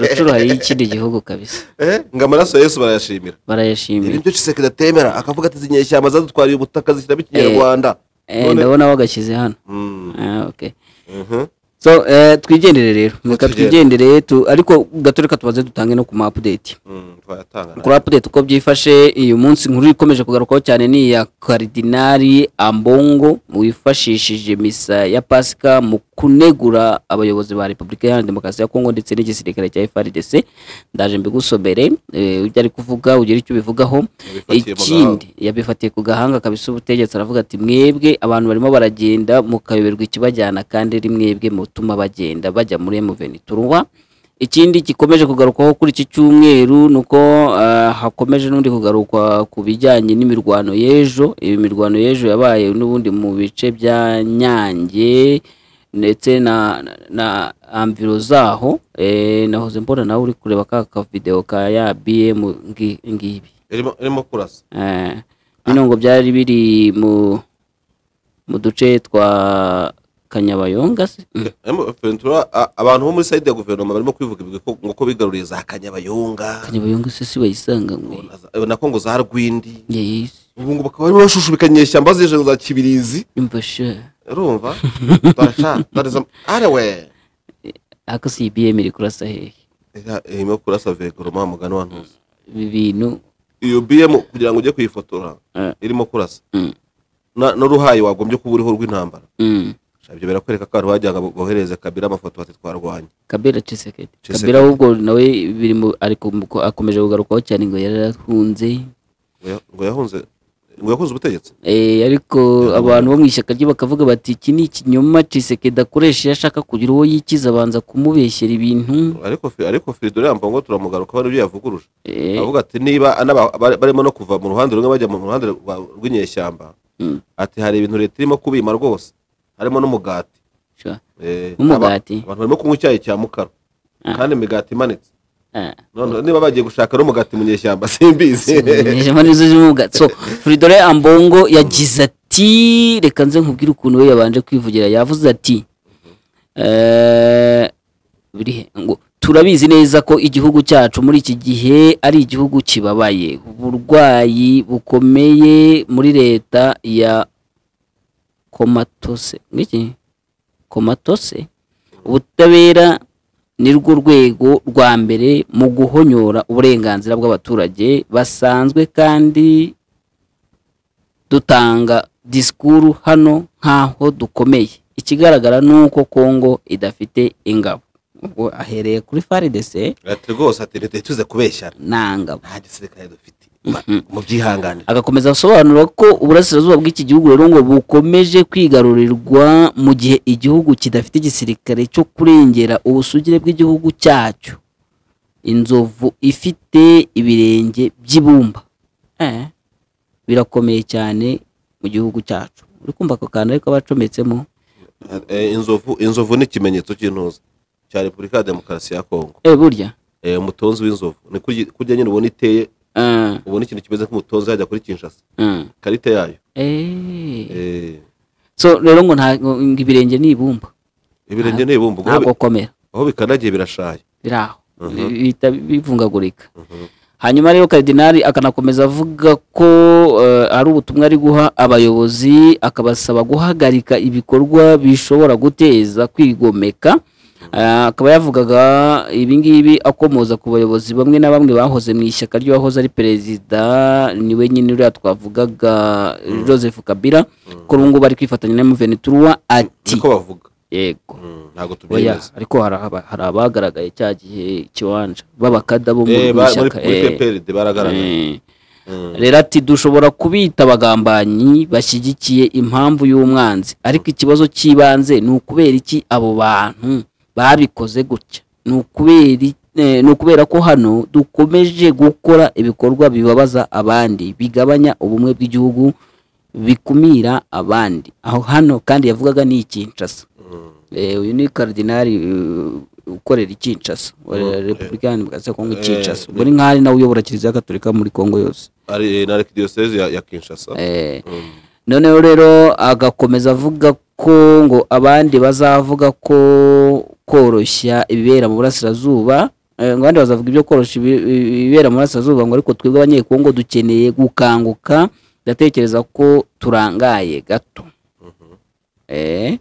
rucuru hari ikindi gihugu kabisa Eh, ngo amaraso ya yesu barayashimira ibi barayashimira byo cisekedi atemera akavuga ati izi nyeshyamba zadutwariye ubutaka zishyiramo ikinyarwanda Eh, None- ndabona bagashyize hano Mm, Ah, okay mhm. so eh, twigendere rero reka tugende. twigendere tu- ariko gato reka tubaze dutange no ku ma update Mm, twayatanga kuri update uko byifashe uyu munsi inkuru ikomeje kugarukaho cyane ni iya karidinari ambongo wifashishije misa ya pasika mu kunegura abayobozi ba repubulika iharanira demokarasi ya kongo ndetse n'igisirikare cya frdc ndaje mbigusobere eh, ibyo ari kuvuga ugira icyo ubivugaho Yabifatiye mu ikindi yabifatiye ku gahanga kabisa ubutegetsi aravuga ati mwebwe abantu barimo baragenda mukayoberwa ikibajyana kandi ari mwebwe mutuma bagenda bajya muri emuveni turuwa ikindi gikomeje kugarukwaho kuri iki cyumweru ni uko ah, hakomeje n'undi kugarukwa ku bijyanye n'imirwano y'ejo iyo mirwano y'ejo yabaye n'ubundi mu bice bya nyange ndetse na na- na amviro zaho eh, nahoze mbona nawe uri kureba ka kavideo ka ya bm ngi- ngibi irimo irimo kurasa Eh, bino ngo byari biri mu mu duce twa kanyabayonga se Mm. Irimo- Ventura, a- abantu bo muri sayide ya guverinoma barimo kwivuga ibigwi ko- ngo ko bigaruriye za kanyabayonga kanyabayonga se si bayisanga ngo na za- na kongo za rwindi Yes, ubu ngubu bakaba barimo bashushubika nyeshyamba zije za kibirizi umva sha urumva barashaka bareza- arewe ariko si ibm iri kurasa hehe Ira- irimo kurasa vekoroma mugani wa ntuzi ibi bintu iyo bm kugira ngo ujye kuyifotora Eh. irimo kurasa Mm. Na- n'uruhayi wagombye kuba uriho rw'intambara mm. ibyo birakwereka ko abantu bajyaga bo- boherereza kabira amafoto bati twarwanya kabera cisekedi Tshisekedi. kabera ahubwo nawe biri mu ariko akomeje kugarukwaho cyane ngo yarahunze ngo ya- ngo yahunze ngo yakunze ubutegetsi Eh, ariko abantu bo mu ishyaka rye bakavuga bati iki ni ikinyoma cisekedi akoresha iyo ashaka kugira uwo yikiza abanza kumubeshyera ibintu ariko fi- ariko firido yambaye ngo turamugaruka n'ibyo yavuguruje Eh, avuga ati niba anaba- bar- barimo no kuva mu ruhande rumwe bajya mu ruhande rwa- rw'inyeshyamba Mm. ati hari ibintu leta irimo kubima rwose harimo n'umugati sure. Eh, aba- N'umugati? abantu barimo kunywa icyayi cya mukara kandi imigati imanitse Ah. None niba bagiye gushaka n'umugati mu nyeshyamba simbizi Inyama nizo zimuga so Fridolin Ambongo yagize ati reka nze nkubwire ukuntu we yabanje kwivugira yavuze ati eh, biri he? ngo turabizi neza ko igihugu cyacu muri iki gihe ari igihugu kibabaye uburwayi bukomeye muri leta ya komatose n'iki komatose ubutabera ni rwo rwego rwa mbere mu guhonyora uburenganzira bw'abaturage basanzwe kandi dutanga disikuru hano nk'aho dukomeye ikigaragara ni uko kongo idafite ingabo ubwo ahereye kuri faridese ati rwose ati leta ituze kubeshyana nta ngabo nta gisirikare dufite mu byihanganira agakomeza asobanura ko uburasirazuba bw'iki gihugu rero ngo bukomeje kwigarurirwa mu gihe igihugu kidafite igisirikare cyo kurengera ubusugire bw'igihugu cyacyo inzovu ifite ibirenge by'ibumba Eh, birakomeye cyane mu gihugu cyacu uri kumva ako kantu ariko abacometsemo Eh, inzovu inzovu ni ikimenyetso cy'intuza cya repubulika ya demokarasi ya kongo eh burya Eh, umutonzi w'inzovu ni kurya- kurya nyine ubona iteye Eh, ubona ikintu kimeze nk'umutonzi yajya kuri kinshasa eh, ikarita yayo eh. Eh, so rero ngo nta ngo ibirenge ni ibumba ibirenge ni ibumba ubwo aho bi- ntabwo komera aho bikandagiye birashaye biri aho Mhm. bihita bivungagurika Mhm. hanyuma rero karidinari akanakomeza avuga ko eh, ari ubutumwa ari guha abayobozi akabasaba guhagarika ibikorwa bishobora guteza kwigomeka Eh, akaba yavugaga ibi ngibi akomoza ku bayobozi bamwe na bamwe bahoze mu ishyaka ry'uwahoze ari perezida niwe nyine uriya twavugaga joseph kabila ko ubu ngubu ari kwifatanya na muveni ati niko bavuga yego Mm, ntabwo oya tubyemeza ariko hari aba- hari abagaragaye cya gihe kiwanja b'abakada bo mu Eh, ba- muri ishyaka muri eh. pprd baragaragaye Eh. Mm. rero ati dushobora kubita abagambanyi bashyigikiye impamvu y'umwanzi ariko ikibazo cy'ibanze ni ukubera iki abo bantu babikoze gutya ni ukubera i- eh, ni ukubera ko hano dukomeje gukora ibikorwa bibabaza abandi bigabanya ubumwe bw'igihugu bikumira abandi aho hano kandi yavugaga ni ikinshasa Eh, uyu ni karidinari eh, ukorera i kinshasa wa repubulika iharanira demokarasi ya kongo i kinshasa ubwo ni nk'aho ari nawe uyobora kiliziya gatolika muri kongo yose ari na arikidiyoseze ya ya kinshasa Eh, Mm. noneho rero agakomeza avuga ko ngo abandi bazavuga ko koroshya ibibera mu burasirazuba eh, ngo abandi bazavuga ibyo koroshya ibi- ibi- ibibera mu burasirazuba ngo ariko twebwe abanyekongo dukeneye gukanguka ndatekereza ko turangaye gato Eh,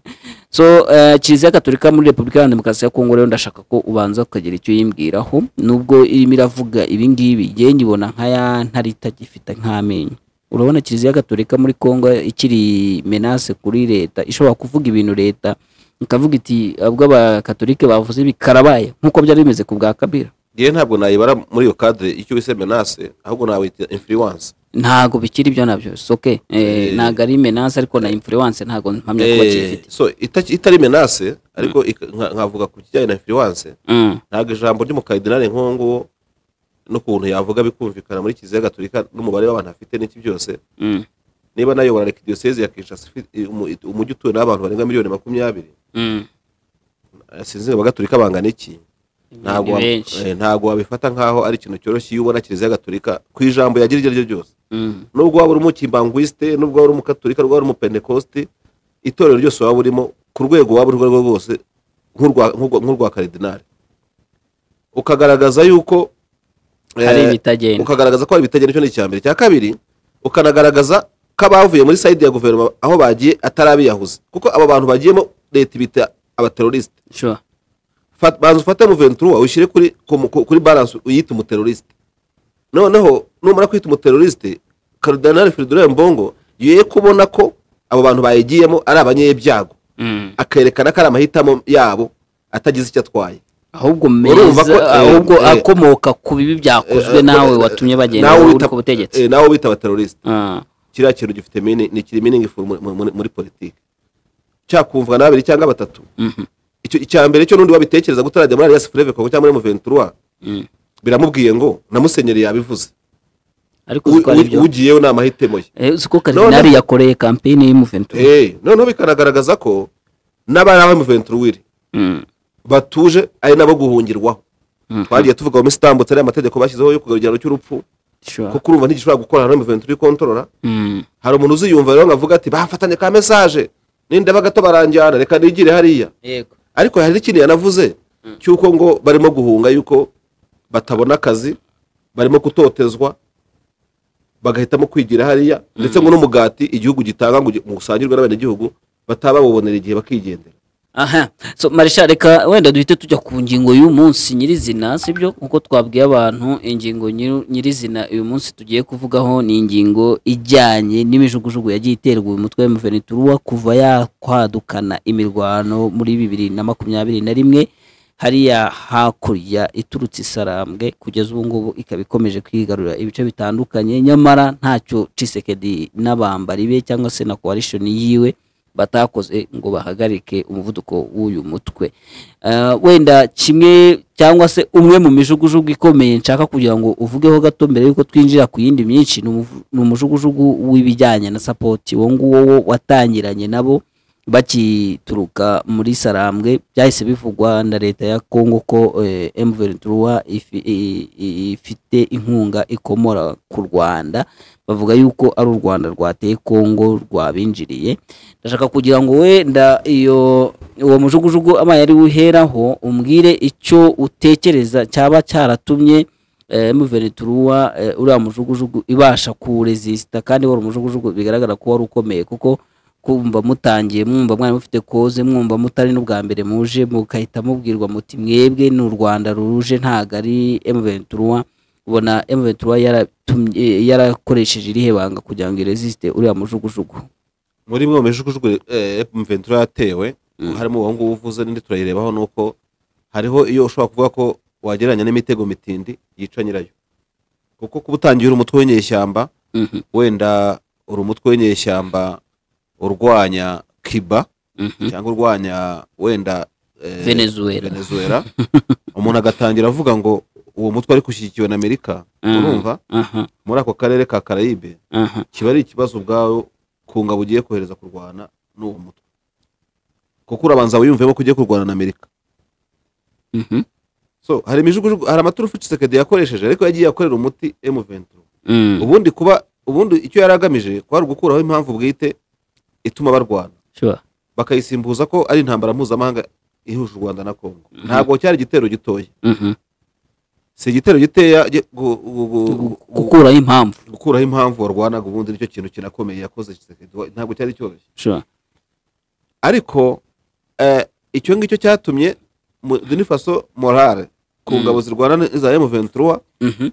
so eh, kiliziya gatolika muri repubulika iharanira demokarasi ya kongo rero ndashaka ko ubanza ukagira icyo yimbwiraho nubwo irimo iravuga ibi ngibi njyewe nyibona nka ya ntare itagifite nk'amenyo urabona kiliziya gatolika muri kongo ikiri menase kuri leta ishobora kuvuga ibintu leta ikavuga iti ubwo abakatolike bavuze ibi karabaye nk'uko byari bimeze ku bwa kabira yewe ntabwo nayibara muri iyo kadire icyo wise menase ahubwo nawita influence ntago bikiri ibyo nabyo soke ntago ari menase ariko na influence ntago mpamya kuba kiyifite so ita- itari menase ariko ika- nka- nkavuga ku kijyanye na influence Mm, ntabwo ijambo ry'umukardinali nk'uwo nguwo n'ukuntu yavuga bikumvikana muri kiliziya gatolika n'umubare w'abantu afite n'iki byose mm, niba nayobora reka diyoseze ya kinshasa ifite- umu- umujyi utuwe n'abantu barenga miliyoni makumyabiri mm. sinzi ngo abagatolika bangana iki ntabwo Ni wa- benshi. eh, ntabwo wabifata nk'aho ari ikintu cyoroshye iyo ubona kiliziya gatolika ku ijambo yagira iryo ari ryo ryose Mm, nubwo waba uri umukimbangwiste nubwo waba uri umukatorika nubwo waba uri umupentekoste itorero ryose waba urimo ku rwego waba uri rwo rwose nk'urwa- nk'urwa nk'urwa karidinali ukagaragaza yuko eh, hari ibitagenda ukagaragaza ko hari ibitagenda icyo ni icya mbere icya kabiri ukanagaragaza ko abavuye muri sayidi ya guverinoma aho bagiye atari abiyahuzi kuko aba bantu bagiyemo leta ibita abaterorisite sure Fat- banza ufate muventura ushyire kuri ku- ku- kuri balance uyite umuterorisite noneho numara kwita umuterorisite karidinali firidolari mbongo ye kubona ko abo bantu bayigiyemo ari abanyebyago Mm. akerekana ko ari amahitamo yabo atagize icyo atwaye ahubwo Urumva ko, eh, meza ahubwo eh, akomoka ku bibi byakozwe nawe watumye bagenda Nawe uri wita- ku butegetsi eh, nawe bita abaterorisite Ah, kiriya kintu gifite mini ni kiri meaningful muri- muri- muri muri politiki cyakumvwa na babiri cyangwa batatu mhm, icyo icya mbere cyo n'undi wabitekereza gutarajya muri alliance fleve kongo cyangwa muri muventura mm. biramubwiye ngo na musenyeri yabivuze ariko U- uziko ari u- byo ugiyeyo ni amahitamo ye Eh, uziko karidinali yakoreye kampeyini y'umuventura Eh, noneho bikanagaragaza ko n'abari abamuventura wiri Mm, batuje ari nabo guhungirwaho Mhm. twagiye tuvuga mu minsi itambutse ariya mategeko bashyizeho yo kugarura igihano cy'urupfu sure. kuko urumva ntigishobora gukorana n'umuventura ikontorora Mm, hari umuntu uziyumva rero ngo avuga ati bafatanye ka mesaje ninda bagato baranjyana reka nigire hariya yego ariko hari n'ikindi yanavuze cy'uko ngo barimo guhunga yuko batabona akazi barimo gutotezwa bagahitamo kwigira hariya ndetse ngo n'umugati igihugu gitanga ngo ugi- ngo usangirwe n'abenegihugu bataba babubonera igihe bakigendera aha so marisha reka wenda duhite tujya ku ngingo y'uyu munsi nyirizina sibyo nkuko twabwiye abantu ingingo nyiru- nyirizina uyu munsi tugiye kuvugaho ni ingingo ijyanye n'imijugujugu yagiye iterwa uyu mutwe wa mvenituruwa kuva yakwadukana imirwano muri bibiri na makumyabiri na rimwe hariya hakurya iturutse isarambwe kugeza ubu ngubu ikaba ikomeje kwigarurira ibice bitandukanye nyamara ntacyo cisekedi n'abambari be cyangwa se na koalishoni yiwe batakoze ngo bahagarike umuvuduko w'uyu mutwe Eh, wenda kimwe cyangwa se umwe mu mijugujugu ikomeye nshaka kugira ngo uvugeho gato mbere y'uko twinjira ku yindi myinshi ni umuvu- ni umujugujugu w'ibijyanye na sapoti uwo nguwo wo watangiranye nabo bakituruka muri sarambwe byahise bivugwa na leta ya kongo ko emuverinturuwa ifite inkunga ikomora ku rwanda bavuga yuko ari u rwanda rwateye kongo rwabinjiriye ndashaka kugira ngo wenda iyo uwo mujugujugu amaye ari uheraho umbwire icyo utekereza cyaba cyaratumye eh, muverinituruwa eh, uriya mujugujugu ibasha kuwurezisita kandi wari umujugujugu bigaragara ko wari ukomeye kuko kumva mutangiye mwumva mwari mufite koze mwumva mutari n'ubwa mbere muje mugahita mubwirwa muti mwebwe ni u rwanda ruje ntago ari mventuruwa ubona mventuruwa yaratumye yarakoresheje irihe banga kugira ngo irezisite uriya mujugujugu muri mwe mijugujugu mventura yatewe harimo uwo nguwo uvuze n'indi turayirebaho ni uko hariho iyo ushobora kuvuga ko wagereranya n'imitego mitindi yica nyirayo kuko kuba utangiye uri umutwe w'inyeshyamba Mhm, wenda uri umutwe w'inyeshyamba urwanya kiba mhm. cyangwa urwanya wenda eh, venezuela venezuela umuntu agatangira avuga ngo uwo mutwe ariko ushyigikiwe na amerika Mm. urumva aha muri ako karere ka karayibe aha kiba ari ikibazo ubwawe ku ngabo ugiye kohereza kurwana n'uwo mutwe kuko urabanza wiyumvemo ko ugiye kurwana na amerika Mhm, so hari imijugujugu hari amaturufu cisekedi yakoresheje ariko yagiye akorera umuti m mm. ubundi kuba ubundi icyo yari agamije kwari ugukuraho impamvu bwite ituma barwana sure bakayisimbuza ko ari intambara mpuzamahanga ihuje u rwanda na kongo ntabwo cyari igitero gitoya Mhm. si igitero giteya gi- gu- gu- gu- Gu- gu- gukuraho impamvu gukuraho impamvu warwanaga ubundi nicyo kintu kinakomeye yakoze Tshisekedi. Wa- ntabwo cyari cyoroshye sure ariko eh, icyo ngicyo cyatumye mu- Guinea Faso morale ku Mm. ngabo zirwana n'iza M23 Mhm,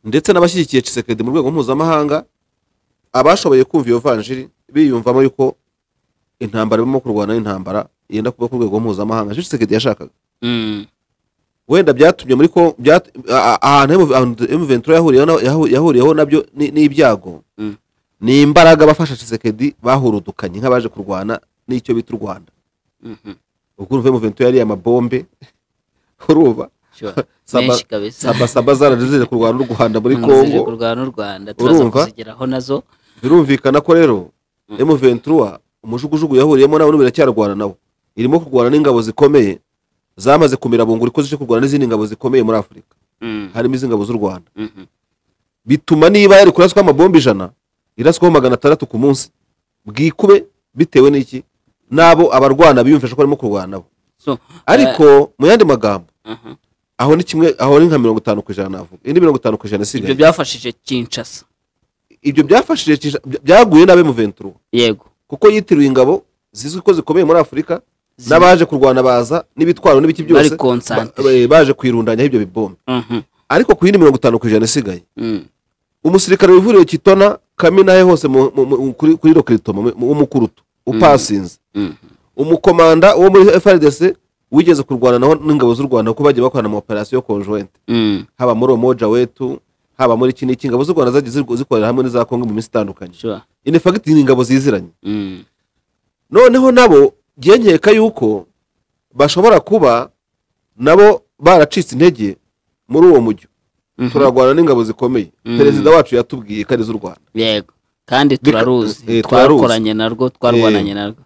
ndetse n'abashyigikiye Tshisekedi mu rwego mpuzamahanga abashoboye kumva iyo vanjiri biyumvamo yuko intambara irimo kurwana n'intambara yenda kuba ku rwego mpuzamahanga nicyo tshisekedi yashakaga wenda byatumye muri ko byat- a- a- ahantu emuventura yahuriyeho nabyo ni- n'ibyago Mm. ni imbaraga abafasha tshisekedi bahurudukanye nk'abaje kurwana n'icyo bita u rwanda ubwo urumva emuventura yariye amabombe urumva sure Saba- menshi kabisa sabasaba zarajije kurwana u rwanda muri zije kongo kurwana n'u rwanda turaza Urumva? kuzigeraho nazo birumvikana ko rero Mm. emuventura umujugujugu yahuriyemo nawe n'ubu biracyarwana nawe irimo kurwana n'ingabo zikomeye zamaze kumirabungura ko zije kurwana n'izindi ngabo zikomeye muri afurika Mm, harimo izi ngabo z'u rwanda mhm. bituma niba yari kuraswaho amabombe ijana iraswaho magana atandatu ku munsi bwikube bitewe n'iki n'abo abarwana biyumvisha ko barimo kurwana nabo So, ariko mu yandi magambo aha. aho ni kimwe aho ni nka mirongo itanu ku ijana navuga indi mirongo itanu ku ijana ibyo isigaye byafashije kinshasa ibyo byafashije Kinshasa- bya- byaguye n'abemuventura yego kuko yitiruye ingabo zizwi ko zikomeye muri afurika Zi- n'abaje kurwana baza n'ibitwaro n'ibiki byose bari konsantere ba- ba- baje kwirundanyaho ibyo bibombe Mhm, ariko ku yindi mirongo itanu ku ijana isigaye mm. umusirikare wivuriye kitona kaminahe hose mu- mu- mu- kuri kuri rokiritoma w'umukurutu upasinze Mm. umukomanda wo muri frdc wigeze kurwana naho n'ingabo z'u rwanda kuko bagiye bakorana mu operasiyo konjuwente Mm, haba muri omoja wetu haba muri iki n'iki ingabo z'u rwanda zagiye zirw- zikorera hamwe n'iza kongo mu minsi itandukanye sure inefagiti ni ingabo ziziranye Mm, noneho nabo njye nkeka yuko bashobora kuba nabo baracitse intege muri uwo mujyo mhm. turarwana n'ingabo zikomeye Mm. perezida wacu yatubwiye ko ari iz'u rwanda yego kandi Bika- turaruzi eh, turaruzi. twakoranye narwo twarwananye narwo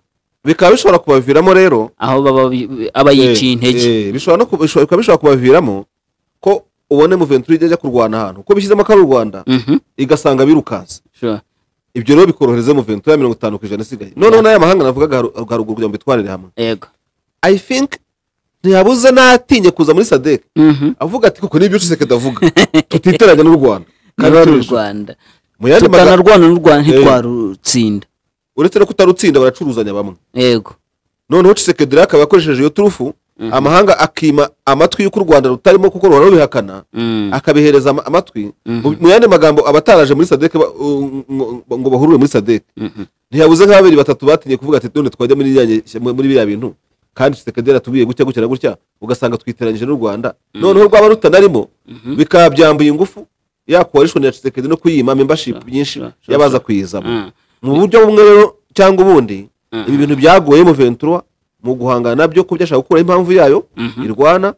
bikaba bishobora kubaviramo rero aho baba bi- aba yiciye eh, intege eh, bishobora no kuba- bishobora- bikaba bishobora kubaviramo ko ubone muventuri ijya ajya kurwana ahantu ko bishyizemo ko ari u rwanda Mhm, igasanga birukansa sure ibyo rero bikorohereza muventuri ya mirongo itanu ku ijana isigaye noneho n'aya mahanga navugaga haru- haruguru kugira ngo bitwarire hamwe yego i think ntiyabuze n'atinye kuza muri sadek Mhm. avuga ati koko nibyo tshisekedi avuga tutiteranya n'u rwanda kandi N'u turi inshuti." rwanda mu yandi magambo tukanarwana n'u rwanda Eh. ntitwarutsinda uretse no kutarutsinda baracuruzanya bamwe yego noneho tshisekedi rero akaba yakoresheje iyo turufu Mhm. amahanga akima amatwi y'uko u rwanda rutarimo kuko ruhora rubihakana Mm, akabihereza ama- amatwi Mhm. Mu- mu yandi magambo abataraje muri sadek ba- u- ngo- ngo bahurure muri sadek mhm. ntiyabuze nka babiri batatu batinye kuvuga ati none twajya muri iriya nge- muri biriya bintu kandi tshisekedi yaratubwiye gutya gutya na gutya ugasanga twiteranyije n'u rwanda noneho rwaba rutanarimo Mhm. bikaba byambuye ingufu yakubarishoni ya tshisekedi no kuyima membership byinshi sure, sure, yabaza sure. kuyizamo Mm, mu buryo bumwe rero cyangwa ubundi Mhm. ibi bintu byaguyemo ventura mu guhangana nabyo ko byashaka gukuraho impamvu yayo Mhm. irwana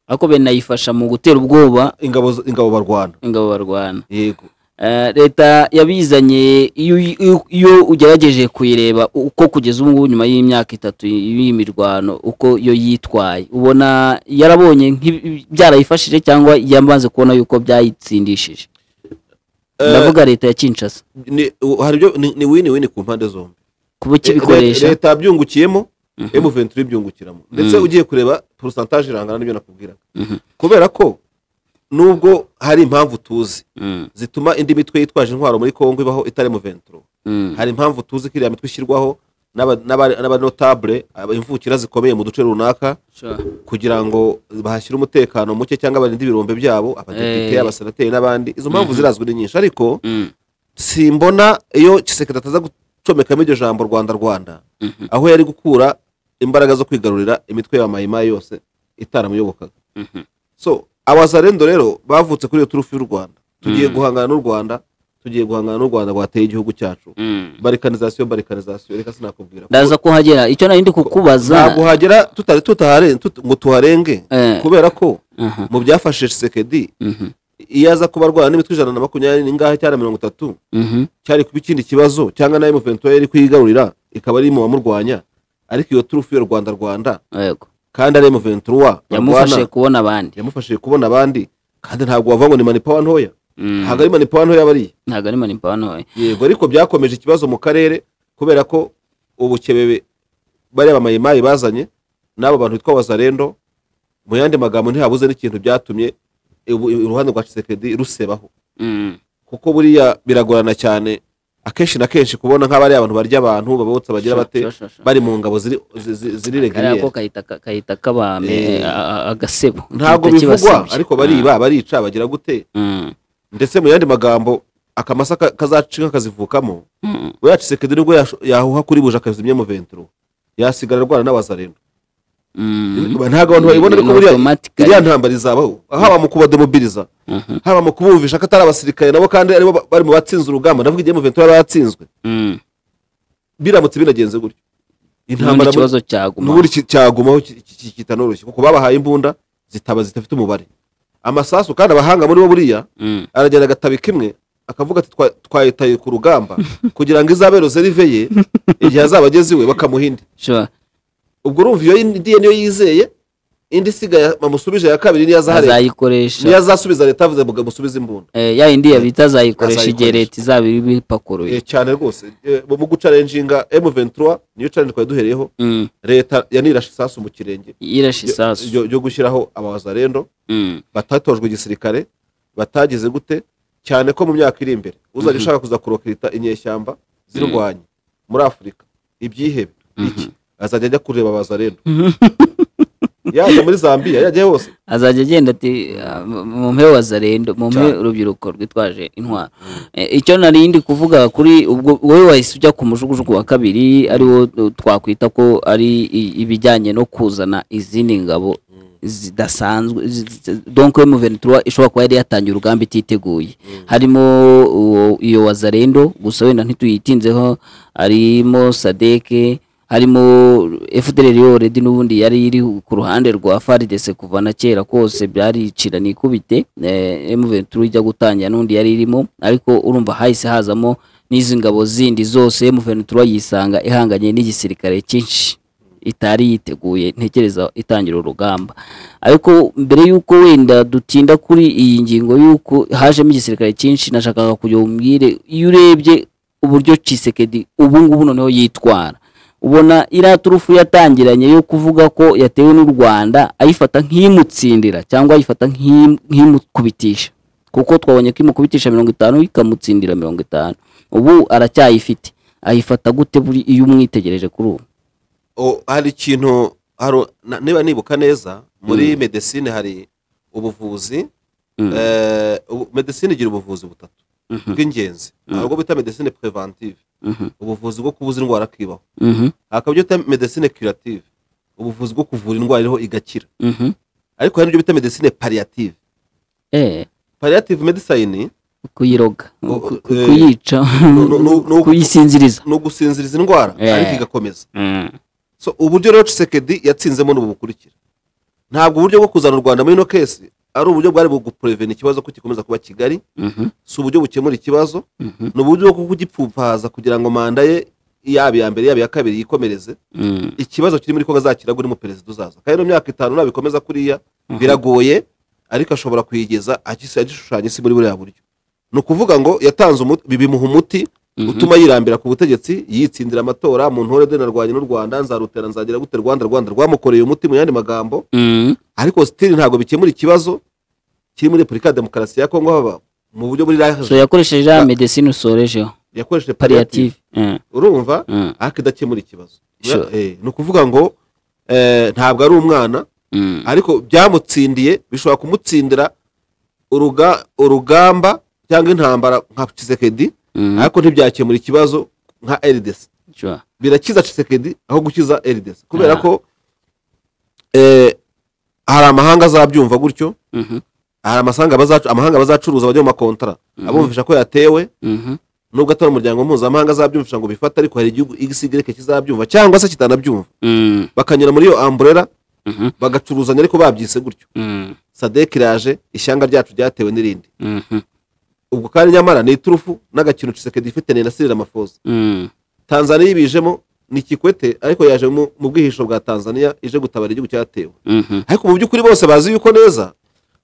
ariko binayifasha mu gutera ubwoba ingabo z- ingabo barwana ingabo barwana yego Eh, leta yabizanye iyo iyo- iyo ugerageje kuyireba uko kugeza ubu ngubu nyuma y'imyaka itatu y'iyi mirwano uko yo yitwaye ubona yarabonye nk'ibi- byarayifashije cyangwa yamaze kubona yuko byayitsindishije ndavuga leta ya kinshasa Ni- u- hari ibyo ni- ni wini wini ku mpande zombi kuba Le- ikibikoresha leta yabyungukiyemo emu ventura ibyungukiramo ndetse ugiye kureba porosantaje irangana n'ibyo nakubwiraga Mhm. kubera ko nubwo hari impamvu tuzi Mm, zituma indi mitwe yitwaje intwaro muri kongo ibaho itari mu ventura mm, hari impamvu tuzi ko iriya mitwe ishyirwaho n'aba- n'aba- n'abanotabule aba- imvukira zikomeye mu duce runaka sure. kugira ngo bahashyire umutekano muke cyangwa barinde ibirombe byabo abadepite Eh. abasenateri n'abandi izo mpamvu zirazwi ni nyinshi ariko Mm, simbona iyo kisekedi ataza gucomekamo iryo jambo rwanda rwanda mhm, aho yari gukura imbaraga zo kwigarurira imitwe ya mayimayi yose itaramuyobokaga mhm. so abazarendo rero bavutse kuri iyo turufu y'u rwanda tugiye Mm. guhangana n'u rwanda tugiye guhangana n'u rwanda rwateye igihugu cyacu Mm. barikanizasiyo barikanizasiyo reka sinakubwira ndaza kuhagera icyo nari ndi ntabwo kukubaza hagera tutari tutahare tut- ngo tuharenge Eh. kubera ko Aha, mu byafashe Tshisekedi mhm, iyo aza kuba arwana n'imitwe ijana na makumyabiri n'ingahe cyangwa mirongo itatu mhm, cyari kuba ikindi kibazo cyangwa nayo muventura yari kuyigarurira ikaba ari mu bamurwanya ariko iyo turufu yo rwanda rwanda yego kandi ari muventura yamufashije kubona abandi yamufashije kubona abandi kandi ntabwo wavuga ngo ni manipawa ntoya Mm, ntabwo ari manipawa ntoya bariya ntabwo ari manipano ntoya yego ariko byakomeje ikibazo mu karere kubera ko ubukebebe bariya bamayimayi bazanye n'abo bantu bitwa wazarendo mu yandi magambo ntihabuze n'ikintu byatumye ubu- uruhande rwa Tshisekedi rusebaho Mm, kuko buriya biragorana cyane akenshi na kenshi kubona nk'abariya abantu barya abantu babotsa bagira sure, bate sure, sure, sure. bari mu ngabo ziri zi- zi- ziri kariya ko regiriyeri kahita ka- kahita kabame Eh. a- a- agasebo ntabwo Igihita bivugwa kibasebye. ariko bariba barica bagira gute Mm, ndetse mu yandi magambo akamasa ka- kazacika kazivukamo mm, we yacisekedi nibwo yash- yahuha kuri buji akazimya muventuro yasigara arwana n'abazareno Mm. ntabwo abantu bayibona ariko Ni buriya automatically. iriya ntambara izabaho haba mu kubademobiliza Mhm. haba mu kubumvisha ko atari abasirikare nabo kandi aribo ba- bari mu batsinze urugamba ndavuga igihe muventura yatsinzwe Mm. biramutse binagenze gutyo Nubundi intambara muri- ikibazo cyaguma n'ubundi ki- cyagumaho ki- ki- ki- kitanoroshye kuko babahaye imbunda zitaba zidafite umubare amasasu kandi abahanga muri bo buriya Mm. aragenda agatabi kimwe akavuga ati "Twa- twayitaye ku rugamba kugira ngo izabe rozerive ye igihe azaba ageze iwe bakamuha indi Sure. ubwo urumva iyo indi ye niyo yizeye indi isigaye bamusubije ya kabiri niyo azahareba niyo azayikoresha azasubiza leta avuze ngo musubize imbunda Eh, ya yindi yabita azayikoresha igihe Azayikoresha. leta izaba iri Eh, bipakuruye cyane rwose Eh, mu mu gucarenjinga m23 niyo challenge twari duhereyeho Mm. leta yanirashe isasu mu kirenge yirashe ryo- isasu ryo- ryo gushyiraho abazarendo Mm. batatojwe igisirikare batagize gute cyane ko mu myaka iri imbere uzajya Mhm. ushaka kuza kurokita inyeshyamba zirwanye muri afurika ibyihebe iki azajya ajya kureba abazarendo yaje muri zambia yajya hose azajya agenda ati "Ah, mumpe wazarendo mumpe Cyane. urubyiruko rwitwaje intwaro Eh, icyo nari ndi kuvuga kuri ubwo wowe wahise ujya ku mujugujugu wa kabiri ari wo eh, twakwita ko ari i- ibijyanye no kuzana izindi ngabo zidasanzwe zi- zi- donc we muventura ishobora kuba yari yatangiye urugamba ititeguye harimo uwo- iyo wazarendo gusa wenda ntituyitinzeho harimo sadeke harimo fdr yoredi n'ubundi yari iri ku ruhande rwa faridese kuva na kera kose byaricira nikubite m23 ijya gutangira n'undi yari irimo ariko urumva hahise hazamo n'izi ngabo zindi zose m23 yisanga ihanganye n'igisirikare cyinshi itari yiteguye ntekereza itangira urugamba ariko mbere y'uko wenda dutinda kuri iyi ngingo y'uko hajemo igisirikare cyinshi nashakaga kugira ngo umbwire iyo urebye uburyo cisekedi ubu ngubu noneho yitwara ubona iriya turufu yatangiranye yo kuvuga ko yatewe n'u rwanda ayifata nk'imutsindira cyangwa ayifata nk'im- nk'imukubitisha kuko twabonye ko imukubitisha mirongo itanu ikamutsindira mirongo itanu ubu aracyayifite ayifata gute buri iyo umwitegereje kuri ubu O, hari ikintu hari- na- niba nibuka neza muri medecine hari ubuvuzi Mm. eh, ubu- medecine igira ubuvuzi butatu Mhm. bw'ingenzi Mm. hari ubwo bita medecine preventive Mhm. ubuvuzi bwo kubuza indwara akibaho Mhm. hakaba ibyo bita medecine curative ubuvuzi bwo kuvura indwara iriho igakira Mhm. ariko hari n'ibyo bita medecine palliative eh palliative medicine kuyiroga O- ku- ku- eh, kuyica no- no- no- kuyisinziriza ni ugusinziriza indwara Eh. ariko igakomeza Mm. so uburyo rero Tshisekedi yatsinzemo ni ubu bukurikira ntabwo uburyo bwo kuzana u rwanda muri ino kesi ari uburyo bwari bugupurevena ikibazo ko gikomeza kuba kigali Mhm. si uburyo bukemura ikibazo Mhm. ni uburyo bwo kugipfumpaza kugira ngo manda ye yaba iya mbere yaba iya kabiri yikomereze Mm. ikibazo kiri muri kongo azakira ngo mu perezida uzaza kandi mu myaka itanu nabikomeza kuriya biragoye ariko ashobora kuyigeza agis- agishushanya isi muri buriya buryo ni ukuvuga ngo yatanze umuti bimuha umuti Mhm. utuma yirambira ku butegetsi yitsindira amatora mu ntore de narwanye n'u rwanda nzarutera nzagira gute rwanda rwanda rwamukoreye umuti mu yandi magambo Mm. ariko sitiri ntabwo bikemura ikibazo kiri muri repubulika ya demokarasi ya kongo haba mu buryo muri so raje yakoresheje iriya Ba- medecine usorejeho yakoresheje palliative pariyative Mm. urumva Mm. ariko idakemura ikibazo Sure. Eh, ni ukuvuga ngo eh, ntabwo ari umwana Mm. ariko byamutsindiye bishobora kumutsindira uruga- urugamba cyangwa intambara nka Tshisekedi Mm. ariko ntibyakemura ikibazo nka eridesi Sure. birakiza Tshisekedi aho gukiza eridesi kubera Ah. ko eh, hari amahanga azabyumva gutyo Mhm. hari amasanga bazacu- amahanga bazacuruza bajya mu makontara abumvisha ko yatewe Mhm. nubwo atari umuryango mpuzamahanga azabyumvisha ngo bifate ariko hari igihugu igisigereke kizabyumva cyangwa se kitanabyumva Mm. bakanyura muri iyo amburera Mhm. bagacuruzanya ariko babyise gutyo Mm. sadek iraje ishyanga ryacu ryatewe n'irindi Mhm. ubwo kandi nyamara ni iturufu n'agakino cisekedi ifite ni na amafoza Mm. tanzaniya ibijemo ni kikwete ariko yaje mu mu bwihisho bwa tanzaniya ije gutabara igihugu cyatewe Mhm. ariko mu by'ukuri bose bazi yuko neza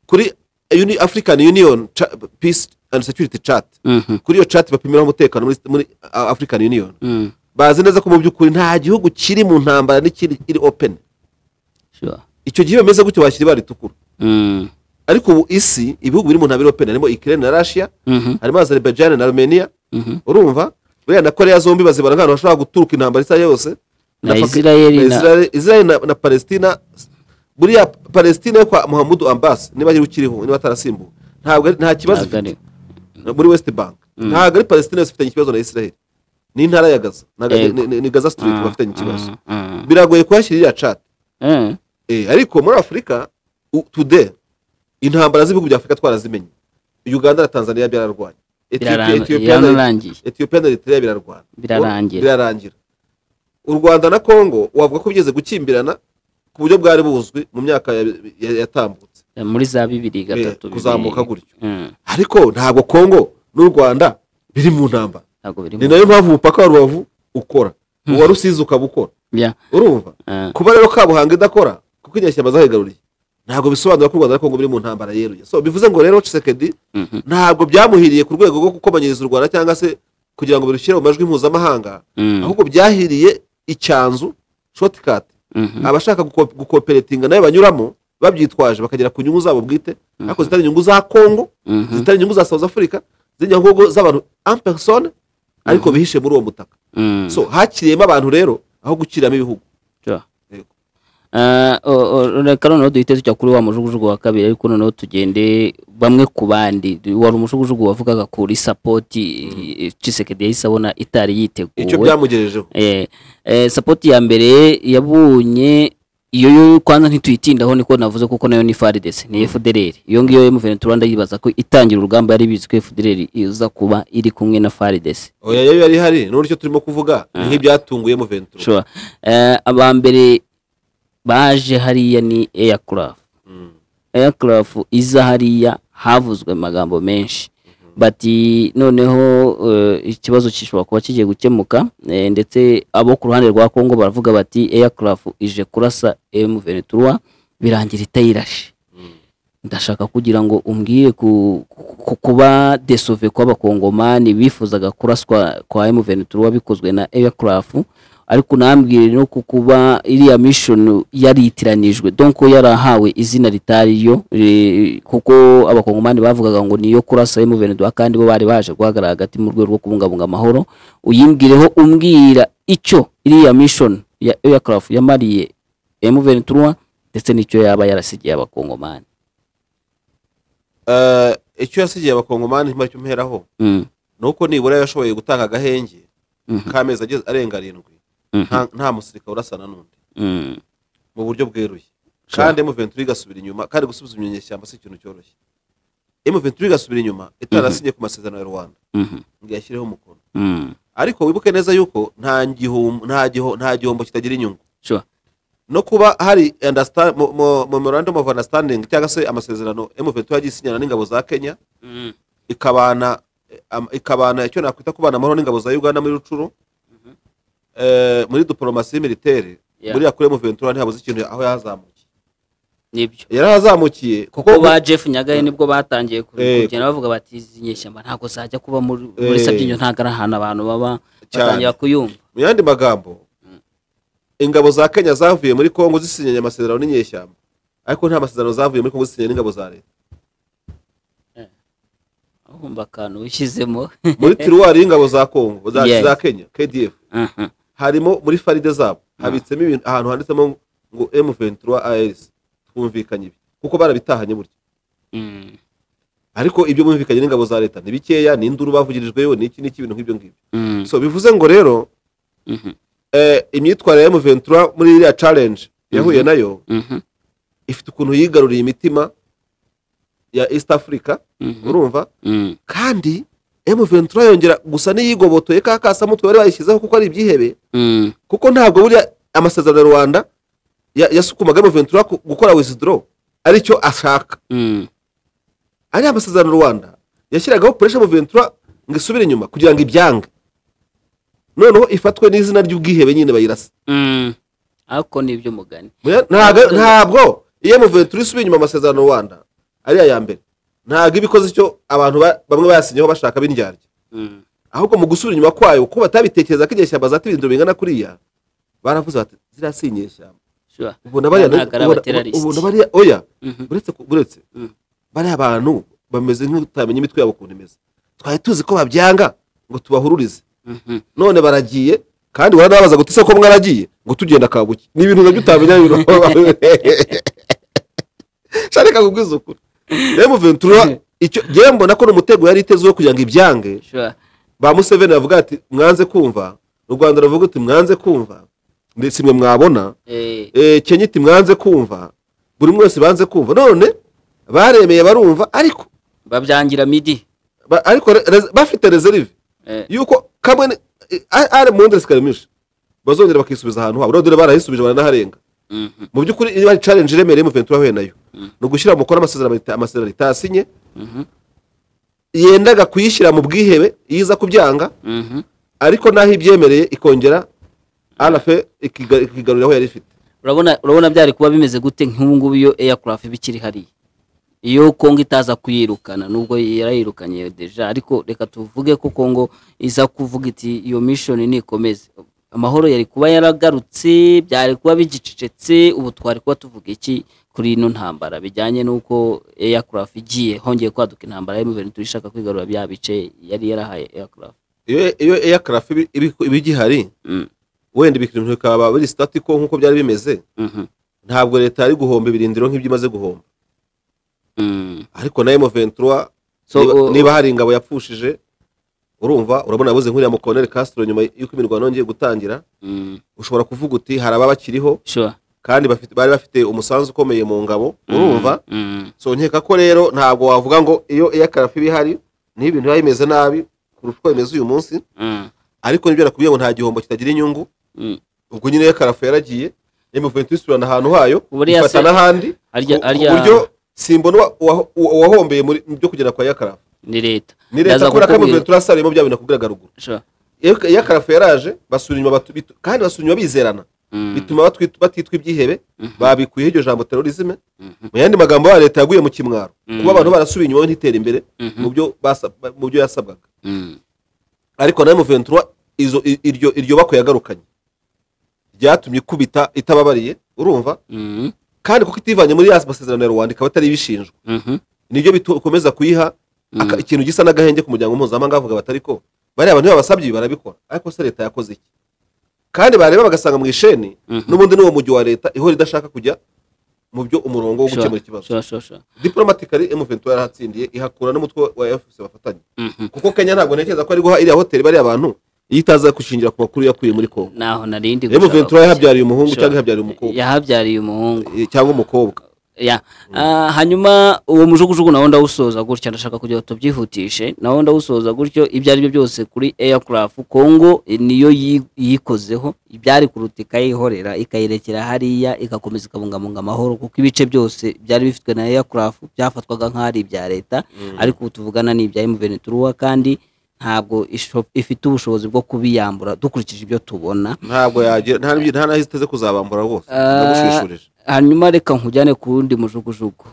kuri Uni- african union Cha- peace and security chat Mhm. kuri iyo chat bapimiraho umutekano muri, muri uh, african union Mm. bazi neza ko mu by'ukuri nta gihugu kiri mu ntambara n'ikiri iri open Sure. icyo gihe bameze gutyo bashyira ibara ritukura Mm. ariko ubu isi ibihugu biri mu ntambara iri open harimo ukraine na russia Mhm. harimo azerbaijan na armenia Mhm. urumva buriya na korea zombi bazibara nk'ahantu hashobora guturuka intambara isa yose Na Paki- Israeli na na- Israeli- Israeli na, na palestina buriya palestina yo kwa muhammadu ambasi niba yari ukiriho niba atarasimbuwe ntabwo ari- nta kibazo Ntabwo ari- ifite muri west bank ntabwo ari palestina yose ifitanye ikibazo na israel ni intara ya gaza ni aga- Yego. ni- ni- ni gaza street bafitanye ikibazo Mm, biragoye kuhashyira iriya cati mm, Eh, ariko muri afurika u- today intambara z'ibihugu bya afurika twarazimenye uganda na tanzania byararwanye Ethiopia- birara- Ethiopia na- yararangiye etiyopiya na eritrea birarwana Birarangira. birarangira u rwanda na kongo wavuga ko bigeze gukimbirana ku buryo bwari buzwi mu myaka ya- ya- yatambutse muri za bibiri Eh, gatatu kuzamuka bibiri. gutyo Mm, ariko ntabwo kongo n'u rwanda biri mu ntambara ntabwo biri ni mu nayo mpamvu umupaka wa rubavu ukora uwa rusizi ukaba ukora Yeah. urumva Ah, kuba rero kabuhanga idakora kuko inyashyamba zahigaruriye ntabwo bisobanura ko u rwanda na kongo biri mu ntambara yeruye so bivuze ngo rero cisekedi mhm, ntabwo byamuhiriye ku rwego rwo gukomanyiriza u rwanda cyangwa se kugira ngo birushyire mu majwi mpuzamahanga mm, ahubwo byahiriye icyanzu shortcut mhm, abashaka guko- gukoperatinga nayo banyuramo babyitwaje bakagera ku nyungu zabo bwite ariko zitari inyungu za kongo mhm, zitari inyungu za south africa z'inyungu z'abantu ampersone ariko bihishe muri uwo mutaka mm. so hakiriyemo abantu rero aho gukiriramo ibihugu Sure. Yego. Ah, o- o- reka noneho duhite tujya kuri wa mujugujugu wa kabiri ariko noneho tugende bamwe ku bandi wari umujugujugu wavugaga kuri sapoti cisekedi yahise abona itari icyo yiteguwe byamugejejeho Eh, eh, sapoti ya mbere yabonye iyo yo kwanza ntituyitindaho niko navuze kuko nayo ni faridese ni fdr iyo ngiyo muverinete rwanda yibaza ko itangira urugamba yari bizi ko fdr iza kuba iri kumwe na faridese oya yo yari ihari n'uburyo turimo kuvuga ni nk'ibyatunguye mu ventura sure. eh, abambere baje hariya ni aircraft aircraft iza hariya havuzwe amagambo menshi bati noneho eh, ikibazo kishobora kuba kigiye gukemuka eh, ndetse abo ku ruhande rwa kongo baravuga bati aircraft ije kurasa m23 birangira itayirashe ndashaka kugira ngo umbwire ku, ku, kuba desove kw'abakongomani bifuzaga kuraswa kwa m23 bikozwe na aircraft ariko nambwire no ku kuba iriya mission yaritiranijwe donc yarahawe izina ritari yo eh, kuko abakongomani bavugaga ngo niyo kurasa M23 kandi bo bari baje guhagarara hagati mu rwego rwo kubungabunga amahoro uyibwireho umbwira icyo iriya mission ya aircraft yamariye M23 ndetse n'icyo yaba yarasigiye abakongomani Eh, icyo yasigiye abakongomani ntimara icyo mperaho mm. ni uko nibura yashoboye gutanga agahenge Mhm. k'amezi ageze arenga arindwi Mhm. nta- nta musirikare urasana n'undi Mm. mu buryo bweruye Sure. kandi M23 igasubira inyuma kandi gusubiza ibinyeshyamba si ikintu cyoroshye M23 igasubira inyuma itarasinyeye ku masezerano ya Rwanda Mhm. ngo yashyireho umukono Mm. ariko wibuke neza yuko nta gihombo nta giho- nta gihombo kitagira inyungu Sure. no kuba hari understand- mo- mo- memorandum of understanding cyangwa se amasezerano M23 yagiye isinyana n'ingabo za Kenya Mm. ikabana eh, am- ikabana icyo nakwita kubana amahoro n'ingabo za Uganda muri Rucuru Eh, muri diplomasi militaire Yeah. muri yakure M23 ntihabuze ikintu aho yahazamukiye nibyo yarahazamukiye kuko kuko ba jeff nyagahe nibwo batangiye ku- Eh. kugenda bavuga bati izi nyeshyamba ntabwo zajya kuba muri Eh. muri sabyinyo ntabwo ari ahantu abantu baba Cyane. batangira kuyumva mu yandi magambo ingabo za kenya zavuye muri kongo zisinyanye amasezerano n'inyeshyamba ariko nta masezerano zavuye muri kongo zisinyanye n'ingabo za leta ahumva akantu wishyizemo muri tiruwari y'ingabo za kongo za, Yes. za kenya kdf Mhm. harimo muri faride zabo habitsemo ibintu ahantu handitsemo ngo m23 as twumvikanye ibi kuko barabitahanye burya Mm. ariko ibyo bumvikanye n'ingabo za leta ni bikeya ni induru bavugirijweyo ni iki n'iki ibintu nk'ibyo ngibyo Mm. so bivuze ngo rero Mhm. eh, imyitwarire ya m23 muri iriya challenge yahuye nayo Mhm. ifite ukuntu yigaruriye imitima ya east africa Mhm. urumva Mm. kandi M23 yongera gusa n'iyigobotoye ka kasamutwe bari bayishyizeho kuko ari ibyihebe Mm. kuko ntabwo buriya amasezerano ya rwanda ya- yasukumaga M23 ku- gukora withdraw aricyo ashaka Mm. ari amasezerano ya rwanda yashyiragaho puresha M23 ngo isubire inyuma kugira ngo ibyange noneho ifatwe n'izina ry'ubwihebe nyine bayirasa Mm. ariko nibyo mugani Muya- ntago- ntabwo iyo M23 isubiye inyuma amasezerano y'u rwanda ariya ya mbere ntabwo iba ikoze icyo abantu ba- bamwe bayasinyeho bashaka b'indyarya Mm. ahubwo mu gusubira inyuma kwayo kuko batabitekereza ko inyeshyamba zataba ibintu bingana kuriya baravuze bati ziriya si inyeshyamba Sure. ubona bariya Ntabwo ubona- ari abaterarist. ubona bariya oya Mhm. uretse ku- uretse Mm. bariya abantu bameze nk'utamenya imitwe yabo ukuntu imeze twari tuzi ko babyanga ngo tubahururize Mhm. none baragiye kandi waranabaza ngo ese ko mwaragiye ngo tugenda kabuki ni ibintu nabyo utamenya bino shareka kubwiza ukuri rero muventura icyo ngewe mbona ko ni umutego yari iteze wo kugira ngo ibyange Sure. ba museveni bavuga ati mwanze kumva u rwanda ruvuga uti mwanze kumva ndetse imwe mwabona Eh, Eh, kenya iti mwanze kumva buri umwe wese banze kumva none baremeye barumva ariko babyangira midi ba- ariko re- rez- bafite reserve Eh, yuko kamwe ni- eh, a- ari mu ndezi karimisha bazongera bakisubiza ahantu habo dore barayisubije baranaharenga mhm, mu by'ukuri iyo ari challenge iremereye muventura ahuye nayo ni ugushyira mu mukono amasezerano leta- amasezerano itasinye mhm, yendaga kuyishyira mu bwihebe iza kubyanga mhm. ariko naho ibyemereye ikongera arafe ikiga- ikigarurira aho yari ifite urabona urabona byari kuba bimeze gute nk'ubu ngubu iyo aircraft iba ikiri hariya iyo kongo itaza kuyirukana nubwo yarayirukanye deja ariko reka tuvuge ko kongo iza kuvuga iti iyo mission nikomeze amahoro yari kuba yaragarutse byari kuba bigicecetse ubu twari kuba tuvuga iki kuri ino ntambara bijyanye n'uko aircraft igiye hongeye kwaduka intambara ya Juventus ishaka kwigarura bya bice yari yarahaye aircraft iyo iyo aircraft ibi- ibi- iba igihari Mm, wenda ibintu bikaba biri statiko nk'uko byari bimeze mhm, ntabwo leta yari guhomba ibirindiro nk'ibyo imaze guhomba mm. ariko na M23 So, niba, uh, niba hari ingabo yapfushije urumva urabona yabuze nk'uriya mukoloneli Castro nyuma y'uko imirwano yongeye gutangira Mm, ushobora kuvuga uti hari ababa bakiriho sure kandi bafite, bari bafite umusanzu ukomeye mu ngabo urumva Mm, so nkeka ko rero ntabwo wavuga ngo iyo aircraft iba ihari niho ibintu biba bimeze nabi kurusha uko bimeze uyu munsi mm, ariko nibyo nakubwiye ngo nta gihombo kitagira inyungu mm. ubwo nyine aircraft yaragiye M23 isubirana ahantu hayo Buriya se- ifata n'ahandi Harya- ku- ku harya- buryo simbona uwa- uwa- uwa- uwahombeye muri byo kugera kwa aircraft ni leta ni Ndaza leta kubera ko kukubwira- M23 yasariyemo bya bintu nakubwiraga ruguru sure iyo aircraft yaraje basubira inyuma batu- bitu- kandi basubira inyuma bizerana Mm, bituma batwit- batitwa ibyihebe babikuyeho iryo jambo terorizme mhm, mu yandi magambo ya leta yaguye mu kimwaro Mhm. kuba abantu barasubiye inyuma ntitere imbere Mhm. mu byo basa- mu byo yasabwaga mm. ariko na M23 izo i- iryo iryo bako yagarukanye ryatumye ikubita itababariye urumva Mhm, kandi kuko itivanye muri ya masezerano ya rwanda ikaba atari ibishinjwa mhm, nibyo bikomeza kuyiha aka- Mm. ikintu gisa n'agahenge ku muryango mpuzamahanga bavuga batari ko bariya abantu iyo babasabye ibi barabikora ariko se leta yakoze iki kandi bareba bagasanga mu isheni Mhm. n'ubundi n'uwo mujyi wa leta ihora idashaka kujya mu byo umurongo wo sure, gukemura ikibazo sure, sure, sure. diplomatically M23 yarahatsindiye ihakura n'umutwe wa FCC bafatanye Mhm. kuko Kenya ntabwo ntekereza ko ari guha iriya hoteli bariya bantu iyo itaza gushingira ku makuru yakuye muri Kongo naho narindi M23 yahabyariye umuhungu cyangwa ihabyariye umukobwa yahabyariye umuhungu eh, cyangwa umukobwa ya Ah, hanyuma uwo mujugujugu nawo ndawusoza gutya ndashaka kugira ngo tubyihutishe nawo ndawusoza gutyo ibyo ari byo byose kuri aircraft kongo eh, niyo yi- yikozeho ibyari kuruta ikayihorera ikayirekera hariya igakomeza ikabungabunga amahoro kuko ibice byose byari bifitwe na aircraft byafatwaga nk'ari ibya leta ariko ubu tuvugana ni ibya M23 kandi ntabwo isho- ifite ubushobozi bwo kubiyambura dukurikije ibyo tubona ntabwo yagira nta n'ibyo- nta n'aho iteze kuzabambura rwose Ah. ndagushishurije hanyuma reka nkujyane ku wundi mujugujugu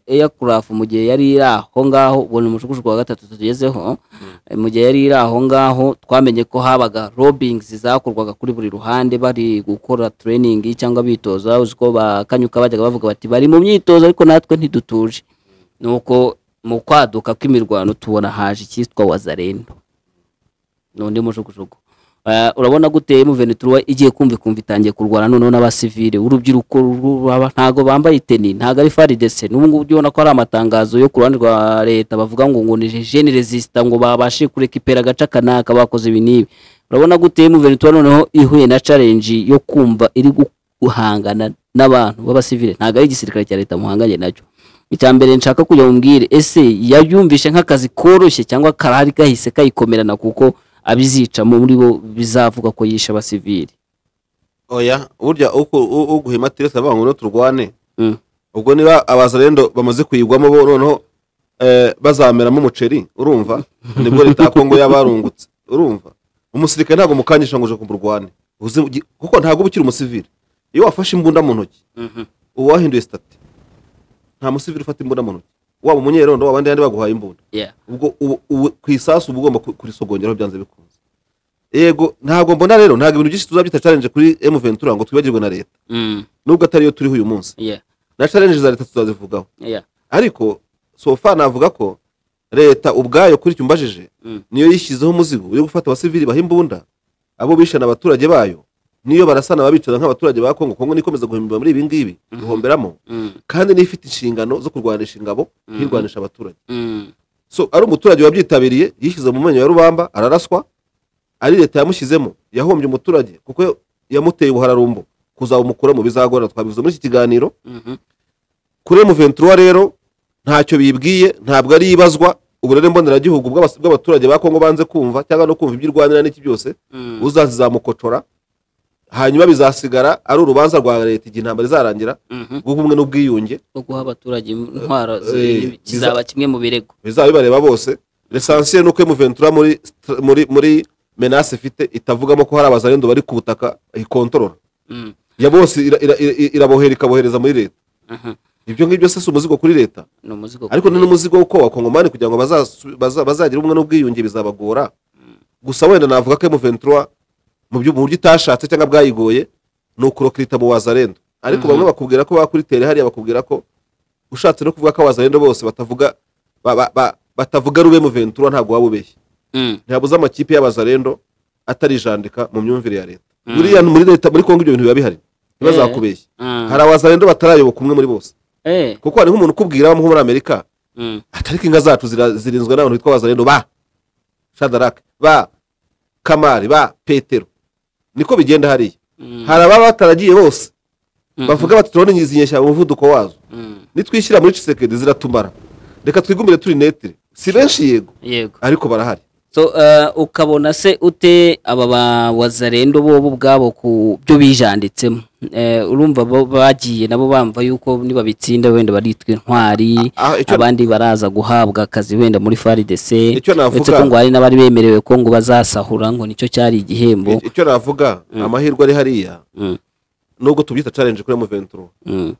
eyakurafu mu gihe yari iri aho ngaho ubu ni umujugujugu wa gatatu tugezeho Eh, mu gihe yari iri aho ngaho twamenye ko habaga robings zakorwaga kuri buri ruhande bari gukora training cyangwa bitoza uzi ko bakanyuka bajyaga bavuga bati bari mu myitozo ariko natwe ntidutuje nuko mu kwaduka kw'imirwano tubona haje icyitwa wazarendo n'undi mujugujugu Eh, urabona gute M23 igiye kumva ikumva itangiye kurwana noneho n'abasivile urubyiruko ruraba ntago bambaye iteni ntago ari faridese n'ubu ngubu ubona ko hari amatangazo yo ku ruhande rwa leta bavuga ngo ngo ni jeune resista ngo babashe kurekipera agace kanaka bakoze ibi n'ibi urabona gute M23 noneho ihuye na challenge yo kumva iri guhangana n'abantu b'abasivile ntago ari igisirikare cya leta muhanganye nacyo icya mbere nshaka kujya mubwire ese yayumvishe nk'akazi koroshye cyangwa karahari gahise kayikomerana kuko abizicamo muri bo bizavuga ko yishe abasivili oya burya uko- u- uguha imatirese avuga ngo niho turwane Mm. ubwo niba abazarendo bamaze kuyigwamo bo noneho eh, bazameramo umuceri urumva nibwo leta ya kongo yabarungutse urumva umusirikare ntabwo mukanyisha ngo uje kumurwane Uzi- ugi- kuko ntabwo uba ukiri umusivili iyo wafashe imbunda mu ntoki uba wahinduye sitati nta musivili ufata imbunda mu ntoki waba umunyerondo waba andi baguhaye imbunda Yeah. ubwo ubu- ubu ku isasu uba ugomba ku- kurisogongeraho byanze bikunze yego ntabwo mbona rero ntabwo ibintu byinshi tuzabyita challenge kuri M23 ngo twibagirwe na leta Mm, nubwo atariyo turiho uyu munsi yeah, na challenge za leta tuzazivugaho yeah, ariko sofa navuga ko leta ubwayo kuri icyo umbajije Mm. niyo yishyizeho umuzigo yo gufata abasivili baha imbunda abo bishana abaturage bayo niyo barasana babicaza nk'abaturage ba kongo kongo nikomeza guhimbira muri ibi ngibi ihomberamo mm, kandi niyo ifite inshingano zo kurwanisha ingabo Mhm. ntirwanisha abaturage mm, so ari umuturage wabyitabiriye yishyize mu menyo ya rubamba araraswa ari leta yamushyizemo yahombye umuturage kuko yamuteye ubuhararumbo kuzabumukura mu bizagorana twabivuze muri iki kiganiro kuri muventura rero ntacyo bibwiye ntabwo ari ibazwa uburere mboneragihugu bw'abas- bw'abaturage ba kongo banze kumva cyangwa no kumva ibyo irwanira n'iki byose uzazizamukotora hanyuma bizasigara ari urubanza rwa leta igihe intambara izarangira rw'ubumwe n'ubwiyunge no guha abaturage intwaro zi- Eh, kizaba kimwe mu birego bizaba bibareba bose lesansiye ni uko muventura muri muri muri menase ifite itavugamo ko hari abazarendo bari ku butaka ikontorora Mm, ya bose ira- ira- ira- irabohera ikabohereza muri leta aha. ibyo ngibyo se si umuzigo kuri leta ni umuzigo ariko ni n'umuzigo wo kuba kongomani kugira ngo bazasu- baza- bazagire ubumwe n'ubwiyunge bizabagora gusa wenda navuga ko M23 mu byo- mu buryo itashatse cyangwa bwayigoye ni ukurokrita mu wazarendo ariko bamwe bakubwira ko bakuritere hariya bakubwira ko ushatse no kuvuga ko abazarendo bose batavuga ba- ba- ba- batavuga rube M23 ntabwo waba ubeshye Mm, ntihabuze amakipe y'abazarendo atarijandika mu myumvire ya leta buriya muri leta muri kongo ibyo bintu biba bihari ntibazakubeshye mm. hari abazarendo batarayoboka umwe muri bose Eh, kuko hari nk'umuntu ukubwira wo muri amerika mm, atariko inka zacu zira- zirinzwe n'abantu bitwa abazarendo ba shadarake ba kamari ba petero niko bigenda hariya mm, hari ababa bataragiye bose mm, bavuga bati turabona nyizinyeshya mu muvuduko wazo mm. nitwishyira muri cisekedi ziratumara reka twigumire turi netire si benshi yego yego ariko barahari so eh, ukabona se ute aba bawazarendo bobo ubwabo ku byo bijanditsemo Eh, urumva bo bagiye nabo bamva yuko nibabitsinda wenda baritwa intwari Ah, icyo- abandi baraza guhabwa akazi wenda muri faridc Icyo navuga- uretse ko ngo hari n'abari bemerewe ko ngo bazasahura ngo nicyo cyari igihembo icyo navuga amahirwe ari hariya Mm, nubwo tubyita challenge kuri muventuro mm,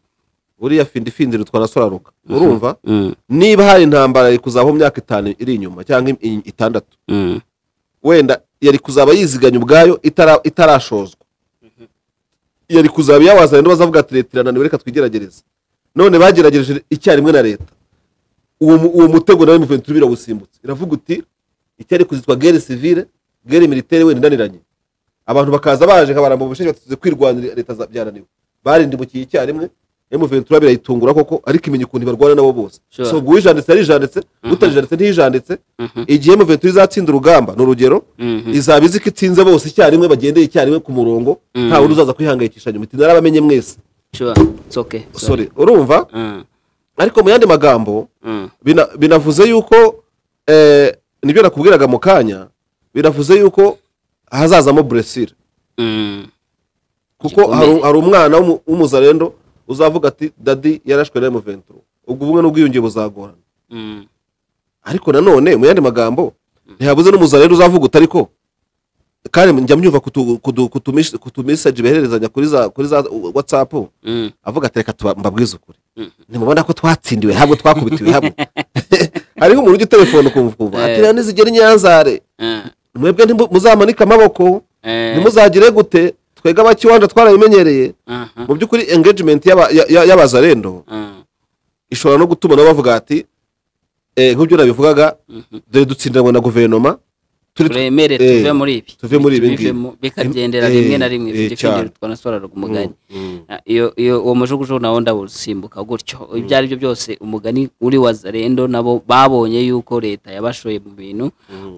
uriya findifindi rutwa na soraruka urumva mm, niba hari intambara iri kuzabaho mu myaka itanu iri inyuma cyangwa i- i- itandatu mm, wenda yari kuzaba yiziganya ubwayo itara- itarashozwa yari kuzaba iyabazanye n'abazavuga ati leta irananiwe reka twigeragereze none bageragereje icyarimwe na leta uwo mu- uwo mutego nawe muventuri birawusimbutse iravuga uti icyari kuzitwa gere sivire gere militaire wenda inaniranye abantu bakaza baje nkabaramba mu bushinwa tuze kwirwanira leta za- byananiwe barindimukiye icyarimwe M23 birayitungura koko ariko imenya ukuntu barwana nabo bose Sure. so ubwo uwijanditse yarijanditse utajijanditse ntiyijanditse igihe M23 izatsinda urugamba ni urugero Mhm. izaba izi ko itsinze bose icyarimwe bagendeye icyarimwe ku murongo nta wundi uzaza kwihangayikisha nyuma iti narabamenye mwese sure it's okay sorry urumva Mm, ariko mu yandi magambo mm, bina- binavuze yuko eh, nibyo nakubwiraga mu kanya binavuze yuko hazazamo buresire mm. kuko Gikomeye. hari hari umwana w'umu- w'umuzarendo uzavuga ati dadi yarashwe na muventuro ubwo bumwe n'ubwiyunge buzagorana Mm, ariko nanone mu yandi magambo ntihabuze n'umuzarendo uzavuga uti ariko kandi njya myumva kutu- kutu- kutumish- kutumesaje behererezanya kuri za kuri za watsapu mm, avuga ati reka tuba- mbabwize ukuri Mm. ntimubona ko twatsindiwe hamwe twakubitiwe hamwe hariho umuntu ujya telefone ukumva ukumva ati Eh. rero nizigera inyanzare eh, mwebwe ntimu- muzamanike amaboko eh, ntimuzagire gute twebwe abakiwanja twarabimenyereye aha, mu by'ukuri engagement y'aba- ya- ya- y'abazarendo ah, ishobora no gutuma nabo bavuga ati eh, nk'ibyo nabivugaga mhm. dore dutsindanwa na guverinoma turi turemere eh, tuve muri ibi tuve muri ibi ngibi. bivemo, bikagendera Eh, rimwe na rimwe eh, fifty cyane. fifty twanasobanuraga umugani Mm, mm. Ah, iyo iyo uwo mujugujugu nawo ndawusimbuka gutyo ibyo ari byo byose umugani uri wa zarendo nabo babonye yuko leta yabashoye mu bintu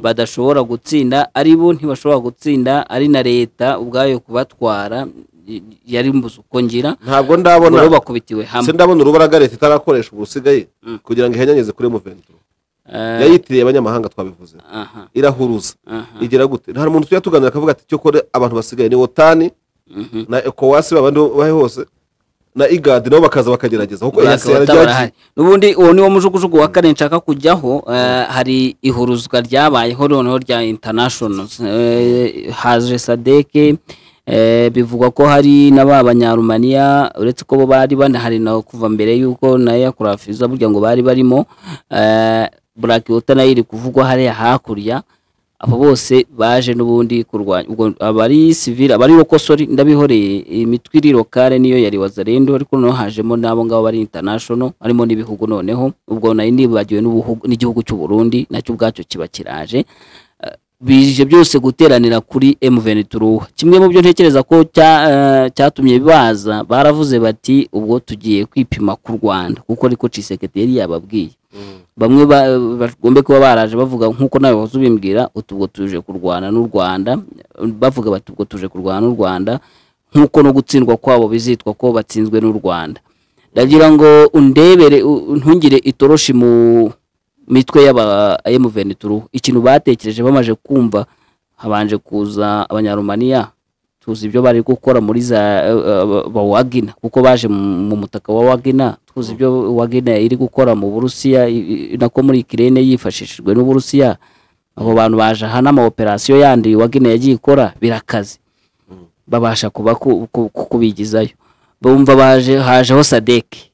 badashobora gutsinda ari bo ntibashobora gutsinda ari na leta ubwayo kubatwara y- yari mbuze uko ngira ntabwo ubwo rero ndabona bakubitiwe se hamwe ndabona urubaraga leta itarakoresha ubusigaye Mm. kugira ngo ihenyanyeze kuri muventuro Eh, yayitiriye abanyamahanga twabivuze aha irahuruza aha igera gute nta muntu tujya tuganira akavuga ati cyo kore abantu basigaye ni wotani mhm. na ekowasi babandi bahe hose na igadi nabo bakaza bakagerageza kuko Black EAC Water yarajyagiye- barahari n'ubundi uwo niwo mujugujugu wa kane nshaka kujyaho eh, hari ihuruzwa ryabayeho noneho rya international haje sadeke eh, bivugwa ko hari n'aba banyarumaniya uretse ko bo bari banahari na kuva mbere y'uko nayo yakurafiza burya ngo bari barimo eh, Black Water nayo iri kuvugwa hariya hakurya abo bose baje n'ubundi kurwanya ubwo abari sivile abari rokosori ndabihoreye imitwe iri lokale niyo yari wazarendo ariko noneho hajemo n'abo ngabo bari international harimo n'ibihugu noneho ubwo nayo nibagiwe n'ubuhugu- n'igihugu cy'u Burundi nacyo ubwacyo kiba kiraje Eh, bije byose guteranira kuri M23 kimwe mu byo ntekereza ko cya- eh, cyatumye baza baravuze bati ubwo tugiye kwipima ku Rwanda kuko ariko Cisekedi yari yababwiye bamwe ba- bagombe kuba baraje bavuga nk'uko nawe wahoze ubimbwira uti ubwo tuje kurwana n'u rwanda bavuga bati ubwo tuje kurwana n'u rwanda nk'uko no gutsindwa kwabo bizitwa ko batsinzwe n'u rwanda ndagira ngo undebere u- ntungire itoroshi mu mitwe y'aba emuventuru ikintu batekereje bamaze kumva habanje kuza abanyarumaniya tuzi ibyo bari gukora muri za ba wagina kuko baje mu- mu mutaka wa wagina tuzi ibyo wagina iri gukora mu burusiya i- i- nako muri ikirere yifashishijwe n'uburusiya abo bantu baje aha n'amawoperasiyo yandi wagina yagiye ikora birakaze babasha kuba ku- ku- ku- kubigizayo bumva baje hajeho sadeke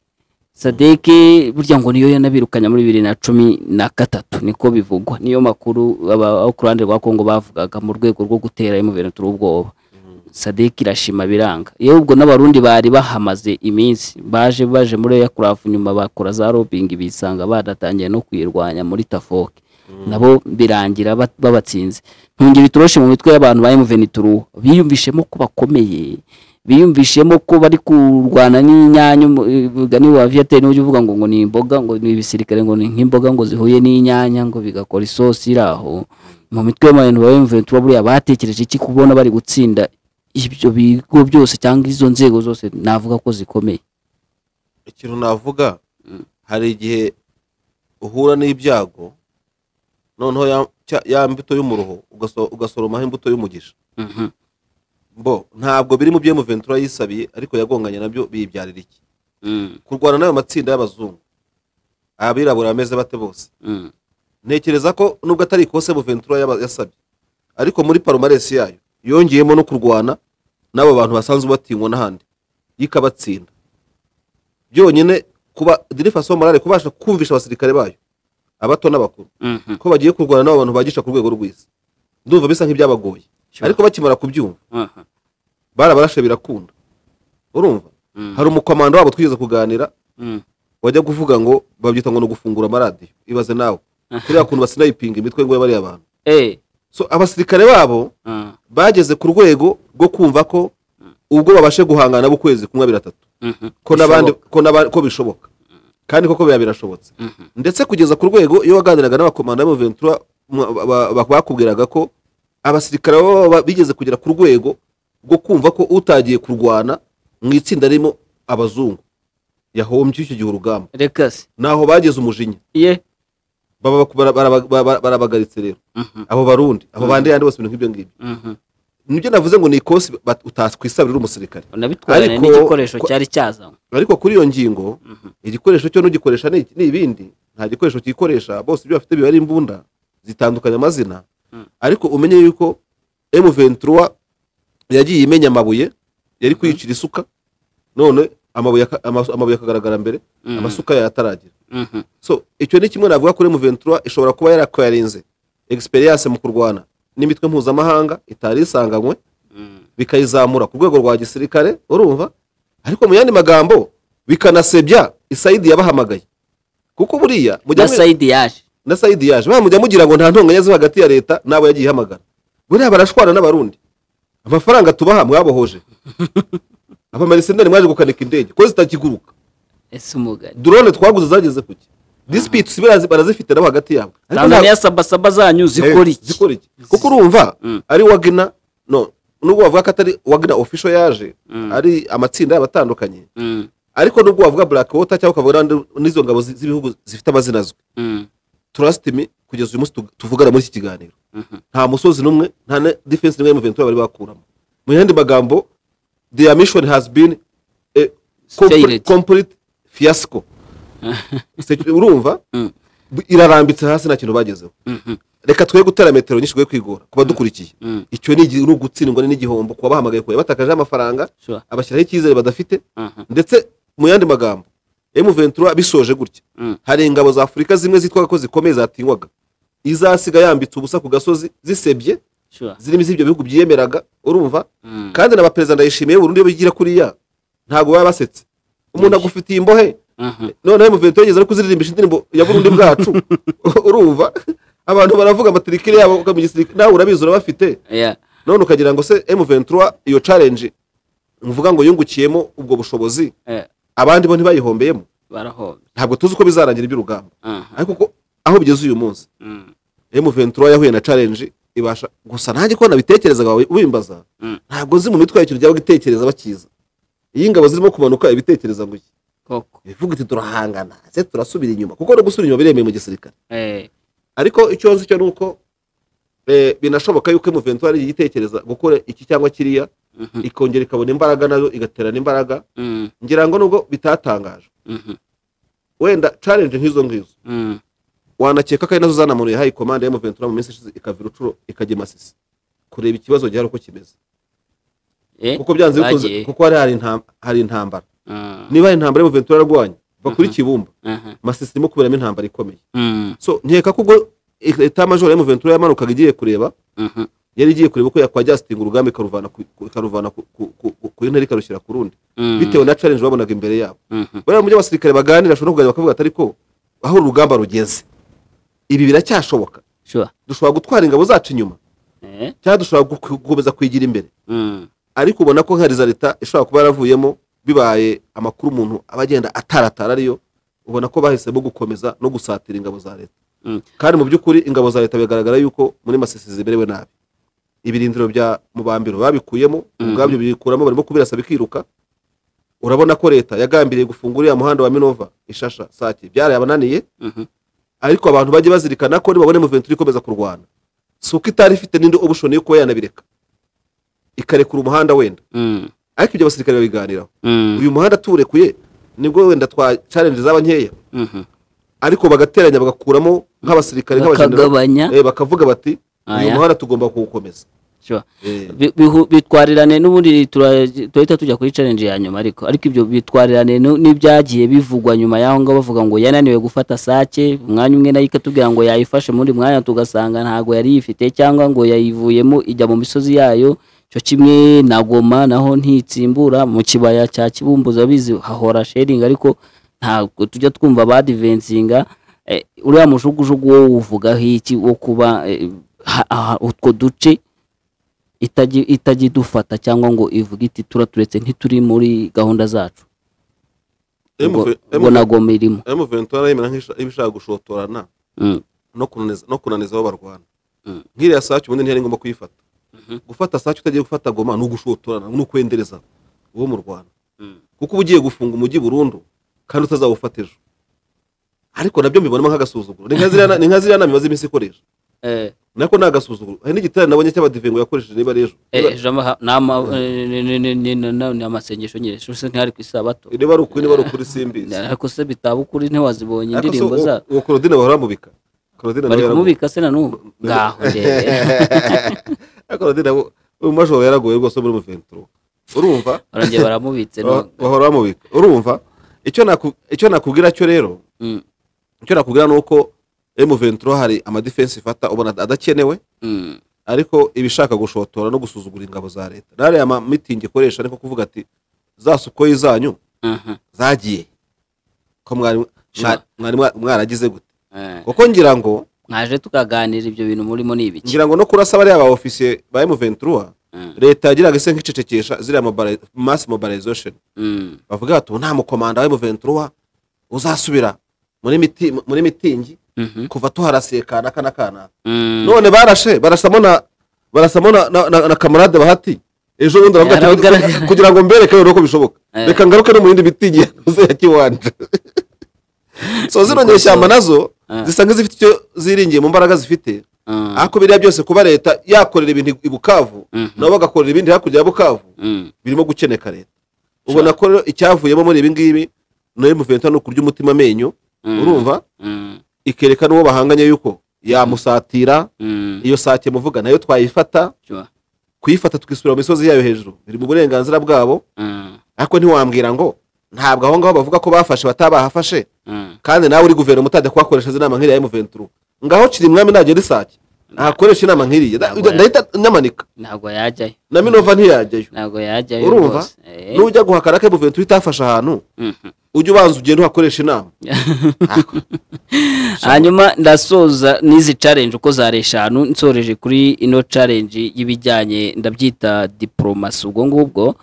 sadeke burya ngo niyo yanabirukanye muri bibiri na cumi na gatatu niko bivugwa niyo makuru aba- abo ku ruhande rwa kongo bavugaga mu rwego rwo gutera emuventuru ubwoba sadeki irashima biranga yewe ubwo n'abarundi bari bahamaze iminsi baje baje muri ya kurafu nyuma bakora za robingi bisanga badatangiye no kuyirwanya muri tafoke nabo birangira ba- babatsinze ntungira itoroshe mu mitwe y'abantu ba emuventuru biyumvishemo ko bakomeye biyumvishemo ko bari kurwana n'inyanya umu- umugani wa viateri ujya uvuga ngo ngo ni imboga ngo ni ibisirikare ngo ni nk'imboga ngo zihuye n'inyanya ngo bigakora isosi iri aho mu mitwe y'abantu ba emuventuru buriya batekereje iki kubona bari gutsinda ibyo bigo byose cyangwa izo nzego zose navuga ko zikomeye ikintu navuga hari igihe uhura n'ibyago noneho ya- cya- ya mbuto y'umuruho ugaso- ugasoromaho imbuto y'umugisha mbo ntabwo biri mu byo emuventura yisabiye ariko yagonganye nabyo biyibyarira iki kurwana n'ayo matsinda y'abazungu abirabura bameze bate bose ntekereza ko nubwo atari ikose Buventura yaba- yasabye ariko muri palomaresi yayo yongeyemo no kurwana n'abo bantu basanzwe batinywa n'ahandi y'ikabatsinda byonyine kuba dirifaso morale kubasha kumvisha abasirikare bayo abato n'abakuru ko bagiye kurwana n'abo bantu bagisha ku rwego rw'isi ndumva bisa nk'ibyabagoye Sure. ariko bakimara kubyumva barabarashe birakunda urumva hari umukomando wabo twigeze kuganira wajya kuvuga ngo babyita ngo ni ugufungura amaradiyo ibaze nawe kuriya kuntu basinayipinga imitwe ngo bariya bantu so abasirikare babo bageze ku rwego rwo kumva ko ubwo babashe guhangana bo ukwezi kumwe biratatu ko n'abandi ko n'aba- ko bishoboka kandi koko biba birashobotse ndetse kugeza ku rwego iyo waganiraga n'abakomanda b'amaventura bakubwiraga ko abasirikare babo ba- bigeze kugera ku rwego rwo kumva ko utagiye kurwana mu itsinda ririmo abazungu yahombye icyo gihe urugamba reka se naho bageze umujinya ye baba- bara- bara- bara- barabagaritse rero abo barundi abo bandi yandi bose ibintu nk'ibyo ngibyo nibyo navuze ngo ni ikosi bat- utakwisabira umusirikare unabitwarane Ariko- n'igikoresho ko- cyari cyazanywe ariko kuri iyo ngingo igikoresho cyo n'ugikoresha ni ni ibindi nta gikoresho cyikoresha bose ibyo bafite biba ari imbunda zitandukanye amazina ariko umenye yuko M23 yagiye imenya amabuye yari kuyicira isuka none amabuye aka- amasu- amabuye akagaragara mbere amasuka yataragira so icyo ni kimwe navuga kuri M23 ishobora kuba yarakwarinze experience mu kurwana n'imitwe mpuzamahanga itari isanganywe bikayizamura ku rwego rwa gisirikare urumva ariko mu yandi magambo bikanasebya isayidi yabahamagaye kuko buriya mujya na mwe- sayidi yaje na sayidi yaje baba mujya mugira ngo nta ntonganya ziba hagati ya leta n'abo yagiye ihamagara buriya barashwana n'abarundi amafaranga tubaha mwabohoje abamarisenari mwaje gukanika indege ko zitakiguruka ese umugani drone twaguze zageze kuki disputes barazi- barazifite nabo hagati yabo Ariko nta- tanzaniya sabasaba zanyu zikora Eh, iki zikora iki kuko urumva Mm. ari wagina no nubwo wavuga ko atari wagina official yaje Mm. ari amatsinda y'abatandukanye Mm, ariko nubwo wavuga black water cyangwa ukavuga n'andi- n'izo ngabo zi- z'ibihugu zifite amazina azwi mm, trust me kugeza uyu munsi tu- tuvugana muri iki kiganiro mhm. nta musozi n'umwe nta na defense n'imwe y'umuventura bari bakuramo mu yandi magambo their mission has been a complete- Failed. complete fiasco Se- urumva Mm. irarambitse hasi nta kintu bagezeho Mhm. reka twe gutera metero nyinshi twe kwigora ku badukurikiye Mm. icyo ni igi- ni ugutsindwa n'igihombo kuba bahamagaye kure batakajeho amafaranga Sure. abashyiraho icyizere badafite Mhm. ndetse mu yandi magambo emuventura bisoje gutya Mm. hari ingabo za afurika zimwe zitwaga ko zikomeye zatinywaga izasiga yambitse ubusa ku gasozi zisebye Sure. zirimo iz'ibyo bihugu byiyemeraga urumva Mm. kandi na perezida ndayishimiye burundu iyo bigira kuriya ntabwo baba basetse umuntu agufitiye imbohe Mhm. noneho emuventura yigeze no kuzirimbisha indirimbo ya burundi bwacu urumva abantu baravuga amatirikire yabo ukamenya igisirikare nawe urabizi urabafite Yeah. none ukagira ngo se M23 iyo challenge mvuga ngo yungukiyemo ubwo bushobozi Eh. abandi bo ntibayihombeyemo barahombye ntabwo tuzi uko bizarangira iby'urugamba aha ariko ko aho bigeze uyu munsi mm, M23 yahuye na challenge ibasha gusa nanjye ko nabitekerezaga ubimbaza Mm. ntabwo nzi mu mitwe yacu ryaba gitekereza bakiza iyi ngabo zirimo kumanuka ibitekereza ngo iki koko ivuga iti turahangana se turasubira inyuma kuko no gusubira inyuma biremeye mu gisirikare eh ariko icyo nzi cyo ni uko eh, binashoboka yuko M23 yitekereza gukora iki cyangwa kiriya mhm, ikongera ikabona imbaraga nayo igaterana imbaraga mm, ngira ngo nubwo bitatangajwe mhm, wenda challenge nk'izo ngizo mm, wanakeka ko ari nazo zanamunuye hayi komande ya M23 mu minsi ishize ikava urucuro ikajya i Masisi kureba ikibazo gihari uko kimeze eh kuko byanze bikunze bagiye. kuko hari hari intam- hari intambara ah, niba hari intambara M23 yarwanya va kuri Mhm. Kibumba aha, Masisi irimo kuberamo intambara ikomeye mm, so nkeka ko ubwo eta major ya M23 yamanukaga igiye kureba mhm, yari igiye kureba uko yakwajyasitinga urugamba ikaruvana ku- ku- ikaruvana ku- ku- ku- ku- ku intera ikarushyira ku rundi mm, bitewe na challenge babonaga imbere yabo mhm, bariya mu byo abasirikare baganira bashobora kuganira bakavuga ati ariko aho urugamba rugeze ibi biracyashoboka sure dushobora gutwara ingabo zacu inyuma eh cyangwa dushobora gu- gukomeza kwigira imbere mm, ariko ubona ko nka leta ishobora kuba yaravuyemo bibaye amakuru umuntu aba agenda ataratara ariyo ubona ko bahisemo gukomeza no gusatira ingabo za leta Mm. kandi mu by'ukuri ingabo za leta bigaragara yuko muri masisi ziberewe nabi ibirindiro bya mubambiro babikuyemo ubwabyo bikuramo barimo kubirasa bikiruka urabona ko leta yagambiriye gufunga uriya muhanda wa minova ishasha sake byarabananiye mhm, ariko abantu bajye bazirikana ko nibabona muventuri ikomeza kurwana si uko itari ifite n'indi obushoni yo kuba yanabireka ikarekura umuhanda wenda mm, ariko ibyo abasirikare babiganiraho mm, uyu muhanda tuwurekuye nibwo wenda twa challenge zaba nkeya mhm. ariko bagateranya bagakuramo nk'abasirikare nk'abajenerali bakagabanya Eh, bakavuga bati uyu Aya. muhanda tugomba kuwukomeza sure Eh, Bi- bihu- bitwarirane n'ubundi tura- turahita tujya kuri challenge ya nyuma ariko ariko ibyo bitwarirane nu- n'ibyagiye bivugwa nyuma y'aho ngaho bavuga ngo yananiwe gufata sake umwanya umwe nayo ikatubwira ngo yayifashe muri mwanya tugasanga ntabwo yari yifite cyangwa ngo yayivuyemo ijya mu misozi yayo cyo kimwe na goma naho ntitsimbura mu kibaya cya kibumbuzo bizi hahora sharing ariko ntabwo tujya twumva badivensinga eh, uriya mujugujugu wo wuvugaho iki wo kuba eh, ha- aha- utwo duce itajya itajya idufata cyangwa ngo ivuge iti turaturetse ntituri muri gahunda zacu M- Ubwo- M- ubwo nagoma irimo M23 yemera nk'isha- nk'ibishaka gushotorana Mm, no kunaniza no kunaniza aho barwana Mm. nk'iriya sacu ubundi ntiyari ngombwa kuyifata Mhm. gufata sacu utagiye gufata goma ni ugushotorana ni ukwendereza uwo mu rwanda Mm. kuko uba ugiye gufunga umujyi burundu kandi utazawufata ejo ariko nabyo mbibonamo nk'agasuzuguro ni nka ziriya- ni nka ziriya nama imaze iminsi ikoresha eh, nako ni agasuzuguro hari n'igitare nabonye cy'abadivengo yakoresheje niba ari ejo eh, Niba- ijambo ha- ni ama- eh, ni- ni- ni- ni- ni- ni- ni amasengesho nyine shuse ntihari ku isabato niba ari ukuri niba ari ukuri simbizi ariko se bitaba ukuri ntiwazibonye Ariko indirimbo so- zabo uwo korodine bahora bamubika korodine nawe bari yaragoye kumubika se na n'ubu ngaho ndebe Ariko korodine abo- uyu majoro yaragoye rwose muri muventuro urumva barongera baramubitse Ba- none. bahora bamubika urumva icyo naku- icyo nakubwira cyo rero Mm, icyo nakubwira ni uko M23 hari amadefense ifata ubona adakenewe mm, ariko ibishaka gushotora no gusuzugura ingabo za leta nariya ma mitingi ikoresha ariko kuvuga ati za sukoyi zanyu aha, zagiye ko mwari mwa- Sure. mwari mwa- mwaragize gute eh. kuko ngira ngo mwaje tukaganira ibyo bintu murimo ni ibiki ngira ngo no kurasa bariya ba ofisiye ba M23 Mm, leta yagiraga se nk'icecekesha ziriya mobile- mass mobilization mm, bavuga bati ubu nta mukomanda wa M23 uzasubira muri miti muri mitingi mhm, kuva tuharasiye kanaka na kanaka mm. none barashe barasamo na barasamo na, na, na, na kamarade bahati ejo bundi aravuga ati Yaragaragara. kugira- kugira ngo mbereke rero ko bishoboka Eh. reka ngaruke no mu yindi mitingi yakoze ya kiwanja so zino nyeshyamba nazo Eh. zisa nk'izifite icyo ziringiye mu mbaraga zifite Mm, ariko biriya byose kuba leta yakorera ibintu i bukavu Mhm. nabo bagakorera ibindi hakurya ya bukavu mm, birimo gukeneka leta ubona ko rero icyavuyemo muri ibi ngibi ni M23 ni ukurya umutima amenyo Mm. urumva mm, ikerekana uwo bahanganye yuko yamusatira mm. iyo sake muvuga nayo twayifata Sure. kuyifata tukisubira mu misozi yayo hejuru biri mu burenganzira bwabo Mm, ariko ntiwambwira ngo ntabwo aho ngaho bavuga ko bafashe batabahafashe mm. kandi nawe uri guverinoma utajya kuhakoresha inama nk'iriya M23 ngaho kiri umwami nagera isake ntakoresha inama nk'iriya Na- Ntabwo ndahita nyamanika ntabwo yajyayo na minova ntiyajyayo ntabwo yajyayo Urumva? rwose Eh, nujya guhakana ko M23 itafashe ahantu mhm. ujye ubanza ugenda uhakoresha inama hanyuma ndasoza n'izi challenge uko zari eshanu nsoreje kuri ino challenge y'ibijyanye ndabyita diporomasi ubwo ngubwo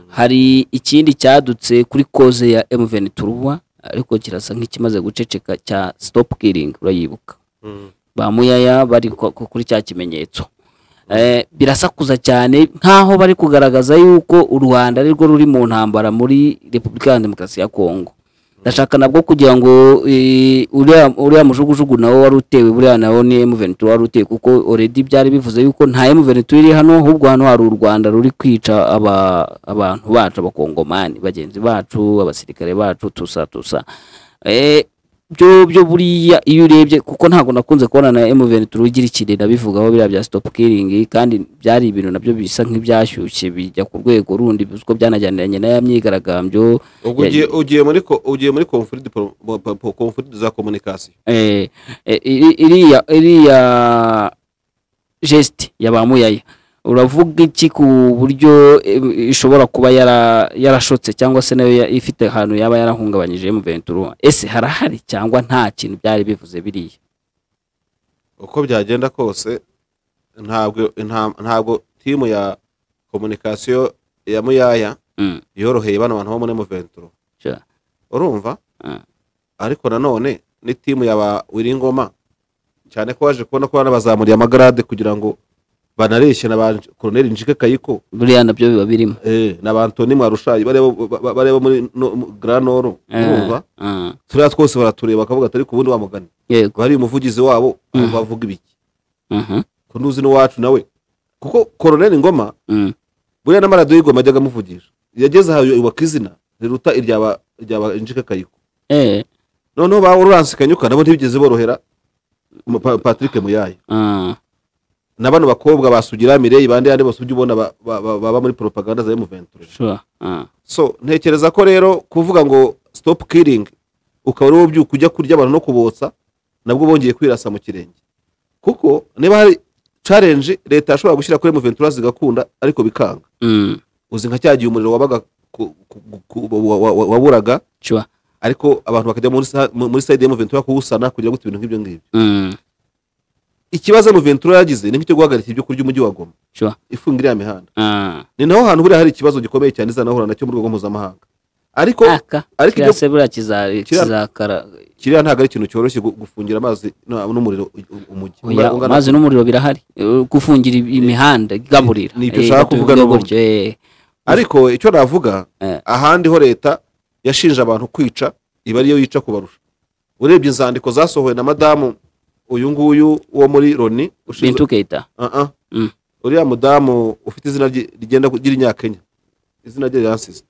hari ikindi cyadutse kuri koze ya mvn turuwa ariko kirasa nk'ikimaze guceceka cya stop killing urayibuka ba muyaya bari ku- ku- kuri cya kimenyetso Eh, birasakuza cyane nk'aho bari kugaragaza yuko u rwanda ari rwo ruri mu ntambara muri repubulika ya demokarasi ya kongo ndashaka nabwo kugira ngo eh, uriya uriya mujugujugu nawo wari utewe buriya nawo ni M23 wari utewe kuko already byari bivuze yuko nta M23 iri hano ahubwo hano hari u Rwanda ruri kwica aba abantu bacu abakongomani bagenzi bacu abasirikare bacu tusa tusa eh byo byo buriya iyo urebye kuko ntabwo nakunze kubona na M23 igira ikirira bivugaho biriya bya stop killing kandi byari ibintu nabyo bisa nk'ibyashyushye bijya ku rwego rundi kuko byanajyaniranye na ya myigaragambyo ubwo ugiye ugiye muri ko- ugiye muri conflict pro- bo- po- po- conflict za communication eh, eh, iri- iriya iriya geste ya ba muyaya uravuga iki ku buryo eh, ishobora kuba yara- yarashotse cyangwa se nayo ya- ifite ahantu yaba yarahungabanyije M23 ese harahari cyangwa nta kintu byari bivuze biriya uko byagenda kose ntabwo nta- ntabwo timu ya communication ya muyaya Mm. yoroheye bano bantu bo muri muventuro Sure. urumva Mm. ariko nanone ni timu ya ba wiringoma cyane ko waje kubona ko banabazamuriye amagarade kugira ngo banareshe na ba koroneli njike kayiko buriya nabyo biba birimo eh, na ba antoni mwarushayi bareba ba- bareba muri no- mu- grand nord Eh, urumva ah, turiya twose baratureba bakavuga atari ku bundi wamugani yego bari umuvugizi wabo Mm. mm. bavuga ibiki mhm, ko ntuzi n'iwacu nawe kuko koroneli ngoma mm, buriya n'amaradiyo y'ingoma yajyaga amuvugisha yageze aho yubaka izina riruta iryaba iryaba injika kayiko eh, noneho ba Laurence Kanyuka nabo ntibigeze borohera mu- Pa- Patrick Muyaya ah, na bano bakobwa basugira Mireille bandi yandi bose ujya ubona ba- ba- ba- baba muri propaganda za M23 sure, ah, so ntekereza ko rero kuvuga ngo stop killing ukaba ari wo byuka ujya kurya abantu no kubotsa nabwo bongeye kwirasa mu kirenge kuko niba hari challenge leta yashobora gushyira kuri M23 zigakunda ariko bikanga mm, uzi nka cyagiye umuriro wabaga ku- ku- ku- wa- wa- wa- waburaga sure, ariko abantu bakajya muri sa- muri side ya M23 kuwusana kugira ngo ibintu nk'ibyo ngibyo mm, ikibazo Ventura yagize ni nk'icyo guhagarika ibyo kurya umujyi wa Goma sure, ifunga iriya mihanda ah, ni naho hantu buriya hari ikibazo gikomeye cyane izanahura nacyo mu rwego mpuzamahanga ariko aka ariko kiriya ibyo se buriya kiza- Kiriya- kizakara kiriya ntabwo ari ikintu cyoroshye gu- gufungira amazi na- n'umuriro u- u- umujyi Oya, Ungana- ungana- amazi n'umuriro birahari Eh, gufungira i- imihanda igaburira ni ibyo Eh, ushaka gutyo- kuvuga n'ubundi. gutyo, eh. ariko icyo navuga Eh. ahandi ho leta yashinje abantu kwica iba ariyo yica kubarusha urebye inzandiko zasohowe na madamu uyu nguyu wo muri loni ushinzwe bintu keita Uh-uh. Mm. uriya mudamu ufite izina rye- rigenda kugira inyakenya izina rye riransize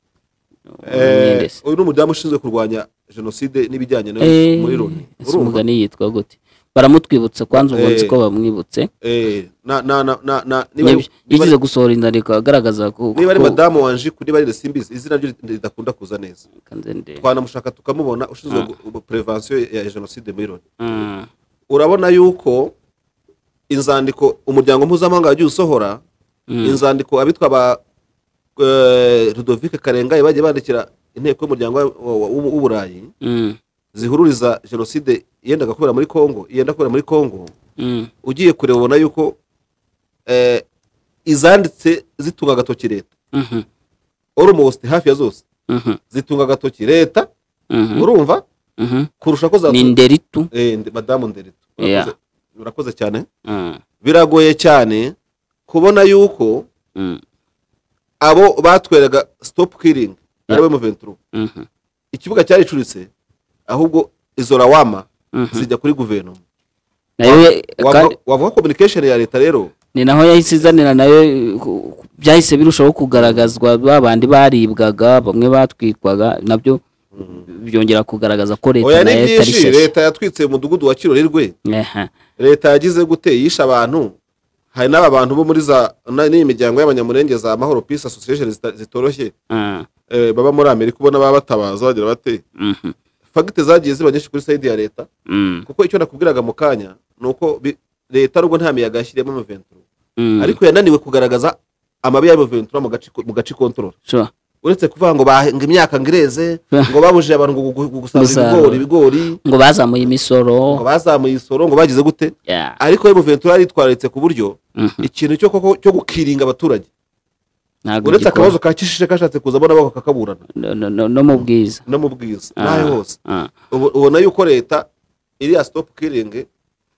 Eh, Nyendesi. uyu ni umudamu ushinzwe kurwanya jenoside n'ibijyanye nayo Eh, muri loni ese umugani yitwa gute baramutwibutsa kwanza ubonetse Eh. ko bamwibutse niba Yab- yagize gusohora inzandiko agaragaza ko niba ari ko- madamu wanje kuri bari simbizi izina rye ridakunda kuza neza Kanzende. twanamushaka tukamubona ushinzwe Ah. gu- prevention ya jenoside muri loni Mm, urabona yuko inzandiko umuryango mpuzamahanga wagiye usohora mm, inzandiko abitwa ba eh, Ludovic Karengaye bagiye bandikira inteko y'umuryango wa- wa- wa- w'uburayi mm, zihururiza jenoside yendaga kubera muri Kongo yenda kubera muri Kongo mm, ugiye kureba ubona yuko eh, izanditse zitunga agatoki leta mhm, almost hafi ya zose mhm, zitunga agatoki leta mhm, urumva mhm. kurusha ko za ni nderitu eh, ndi- madamu Nderitu urakoze- Yeah. urakoze cyane Mm, biragoye cyane kubona yuko mm, abo batweraga stop killing ariwe Muventuru mhm, ikibuga cyaricuritse ahubwo izo rawama mhm. zijya kuri guverinoma nayo kandi- wavuga wavuga communication ya leta rero ni naho yahise izanira nayo eh, ku- ku- byahise birushaho kugaragazwa ba bandi baribwaga bamwe batwikwaga nabyo byongera kugaragaza ko leta oya ni nayo itari byinshi sheshe leta yatwitse umudugudu wa kirorerwe Aha. leta yagize gute yishe abantu hari n'aba bantu bo muri za na- n'iyi miryango y'abanyamurenge za mahoro peace association zita- zitoroshye Ah, eh, baba muri amerika ubona baba batabaza bagira bate mhm, fagite zagiye ziba nyinshi kuri sayidi ya leta mm, kuko icyo nakubwiraga mu kanya ni uko bi- leta nubwo nta miyaga yashyiriyemo amaventura mm. ariko yananiwe kugaragaza amabi y'amaventura mu gace ko- mu gace kontrola Sure. uretse kuvuga ngo bahinga imyaka ngo ireze ngo babujije abantu gu- gu- gu- gusarura ibigori Gusarura. ibigori ngo bazamuye ngo imisoro bazamuye isoro ngo bagize gute Yeah. ariko emu ventura yaritwararitse ku buryo Mhm, ikintu cyo koko cyo gukiringa abaturage ntabwo uretse gikora akabazo ka kishije kashatse kuza abona bako kakaburana No- no- no- no mu bwiza no mu bwiza Ah, n'aho hose ah. Ubu- ubona yuko leta iriya sitopu kiringi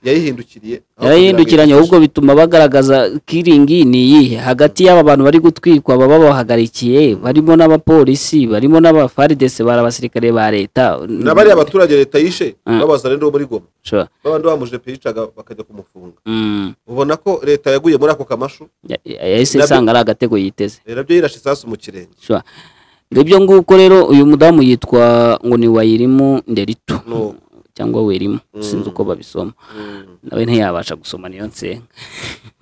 yayihindukiriye aho yarahindukiranye kugira ngo ahubwo bituma bagaragaza kiringi ni iyihe hagati y'aba bantu bari gutwikwa baba babahagarikiye barimo n'abapolisi barimo n'abafaridese bari abasirikare ba leta ifashe. na bariya baturage leta yishe Ah. babazana rero muri goma Sure. babandi bamujepe yicaga bakajya kumufunga Mm. ubona ko leta yaguye muri ako kamashu Ya- ya- yahise Nabyo- isanga ari agatego yiteze eh, nabyo yirashe isasu mu kirenge Sure. ngibyo nguko rero uyu mudamu yitwa ngo ni wayirimu nderitu No. cyangwa werimu Mm. sinzi uko babisoma Mm. nawe ntiyabasha gusoma niyo nsenga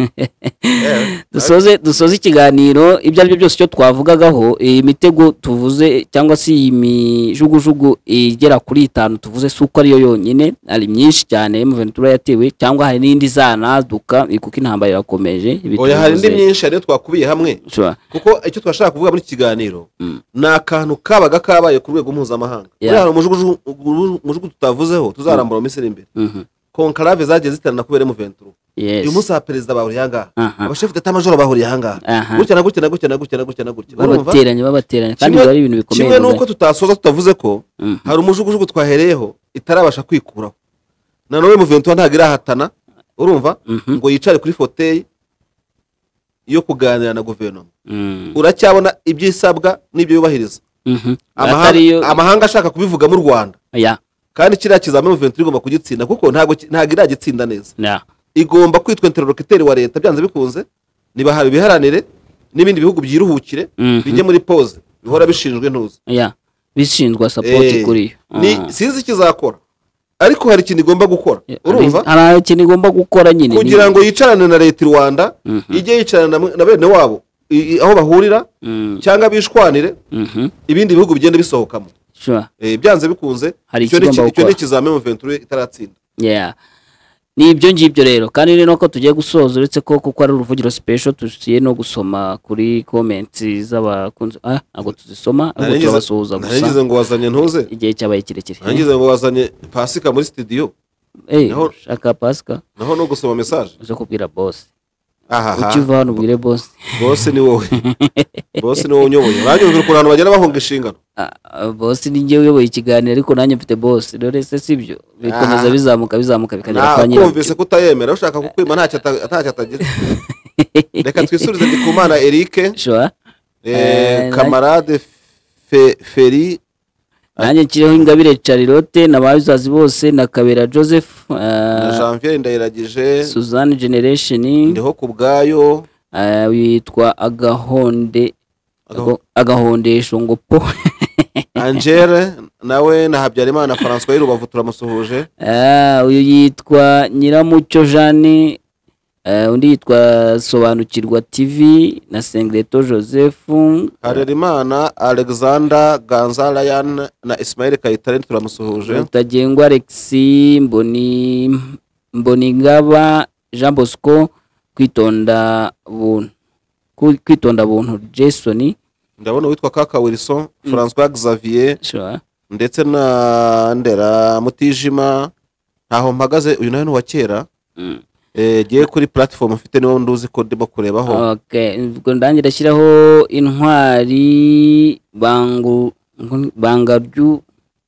Eh, dusoze dusoze ikiganiro ibyo ari byo byose icyo twavugagaho iyi mitego tuvuze cyangwa se iyi mijugujugu igera kuri itanu tuvuze si uko ariyo yonyine hari myinshi cyane muventura yatewe cyangwa hari n'indi izanaduka kuko intambara irakomeje ibi oya hari indi tuvuze. myinshi hariyo twakubiye hamwe Sure. kuko icyo twashaka kuvuga muri iki kiganiro Mm. ni akantu kabaga kabaye ku rwego mpuzamahanga buriya Yeah. hari umujuguju- umujugujugu tutavuzeho tuzarambura mu minsi iri imbere Mhm. konkarave zagiye ziterana kubera muventuro Yes. uyu munsi abapperezida bahuriye ahangaha Aha. abashefu d'etat-major bahuriye ahangaha Aha. gutya na gutya na gutya na gutya na gutya na gutya Urumva? babateranya babateranya kandi Kimwe- biba ari ibintu bikomeye kimwe n'uko rwose. tutasoza tutavuze ko Mm. hari umujugujugu twahereyeho itarabasha kwikuraho na none muventuro ntabwo irahatana urumva Mhm. ngo yicare kuri foteyi yo kuganira na guverinoma Mm. uracyabona ibyo isabwa n'ibyo yubahiriza Mhm. Amahanga- atari yo amahanga ashaka kubivuga mu rwanda ya kandi kiriya kizamini muventuro igomba kugitsinda kuko ntabwo ki- ntabwo iragitsinda neza ya igomba kwitwa interlocuteri wa leta byanze bikunze nibahawe ibiharanire n'ibindi bihugu byiruhukire Mhm. bijye muri pose bihora bishinjwe ntuzi ya bishinzwa sapoti Eh, kuri yo ni Ah. sinzi ikizakora ariko hari ikintu igomba gukora urumva hari ikintu igomba gukora nyine kugira ngo yicarane na leta i rwanda Mhm. ijye yicarana na- na bene wabo i- i- aho bahurira Mhm. cyangwa bishwanire Mhm. ibindi bihugu bigenda bisohokamo Sure. Eh, byanze bikunze Hari icyo ni ikigomba iki- icyo ni gukora. ikizamini muventuro itaratsinda Yeah. ni ibyo ngibyo rero kandi ni nuko tugiye gusoza uretse ko kuko ari uruvugiro special tugiye no gusoma kuri comments z'abakunzi ah ntabwo tuzisoma ahubwo Narangiza- turabasuhuza gusa narangize ngo wazanye ntuze igihe cyabaye kirekire narangize ngo wazanye pasika muri sitidiyo Eh, naho- shaka pasika naho no gusoma mesaje uze kubwira boss ahaha ukiva hano ubwire boss bose ni wowe bose ni wowe unyoboye uranyumvira ukuntu abantu bagenda bahunga inshingano Ah, ah, boss ni njye uyoboye ikiganiro ariko nanjye mfite boss dore se sibyo bikomeza Ah. bizamuka bizamuka bikagera Ah, kwa nyina kumvise kutayemera ushaka kukwima ntacyo ata- ntacyo atagira reka twisubize ndikumana eric Sure. eh, Eh, kamarade Fe- feri nanjye nshyireho ingabire charlotte na babizazi bose na kabera joseph uh, na janvier ndayiragije suzanne generation ndiho ku bwayo uh, witwa agahonde Agaho- Ago- agahondesho ngo po angele nawe na habyarimana francois y'urubavu turamusuhuje Ah, uyu yitwa nyiramucyo jeanne uh, undi yitwa sobanukirwa tv na sengreto joseph harerimana alexander ganzarayan na ismail kayitare turamusuhuje rutagengwa alexi mboni mboningaba jean bosco kwitonda buntu Ku- kwitonda buntu jason ndabona uwitwa kaka wilson francois xavier sure. ndetse na ndera mutijima ntaho mpagaze uyu nawe ni uwa kera Mm. Eh, giye kuri platform mfite niwo nduzi ko ndimo kurebaho okay. ubwo ndangira ashyiraho intwari bangu ngu- banga ryu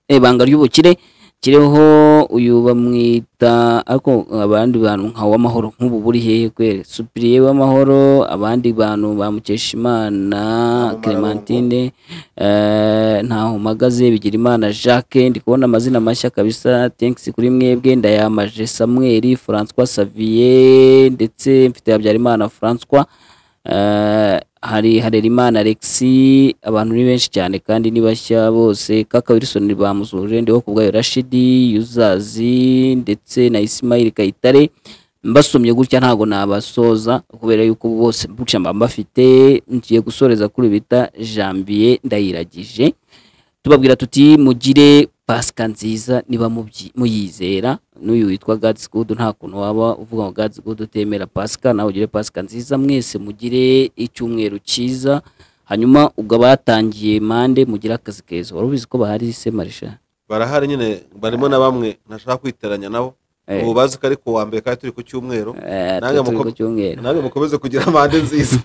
eh, banga ry'ubukire kireho uyu bamwita ariko abandi bantu nka w'amahoro nk'ubu buri hehe kwere supiriye w'amahoro abandi bantu bamukesha imana clementine eh, ntaho mpagaze bigira imana jacques ndi kubona amazina mashya kabisa thanks kuri mwebwe ndayamaje samuel francois savier ndetse mfite habyarimana francois Eh, hari harerimana alexi abantu ni benshi cyane kandi ni bashya bose kaka wilson bamusuhuje ndiho ku bwayo rashidi yuzazi ndetse na ismail kayitare mbasomye gutya ntabwo nabasoza kubera yuko bose gutya mba mbafite ngiye gusoreza kuri ibi bita jambier ndayiragije tubabwira tuti mugire pasika nziza niba mubyi- muyizera n'uyu witwa God's Good nta kuntu waba uvuga ngo God's Good utemera pasika nawe ugire pasika nziza mwese mugire icyumweru cyiza hanyuma ubwo abatangiye mande mugire akazi keza wari ubizi ko bahari se marisha barahari nyine barimo na bamwe ntashaka kwiteranya nabo Eh. ubu bazi ko ari kuwa mbere kandi turi ku cyumweru Eh, Nange twe turi muko- ku cyumweru nawe mukomeze kugira amande nziza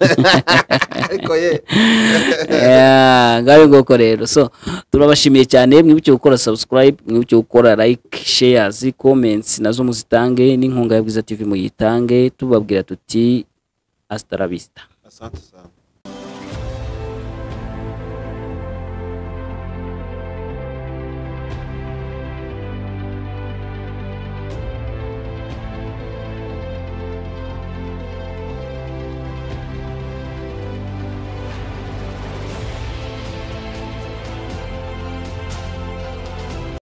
ariko ye ngaho ngoko rero so turabashimiye cyane mwibuke gukora subscribe mwibuke gukora like shares comments nazo muzitange n'inkunga ya bwiza tv muyitange tubabwira tuti hasta la vista asante sana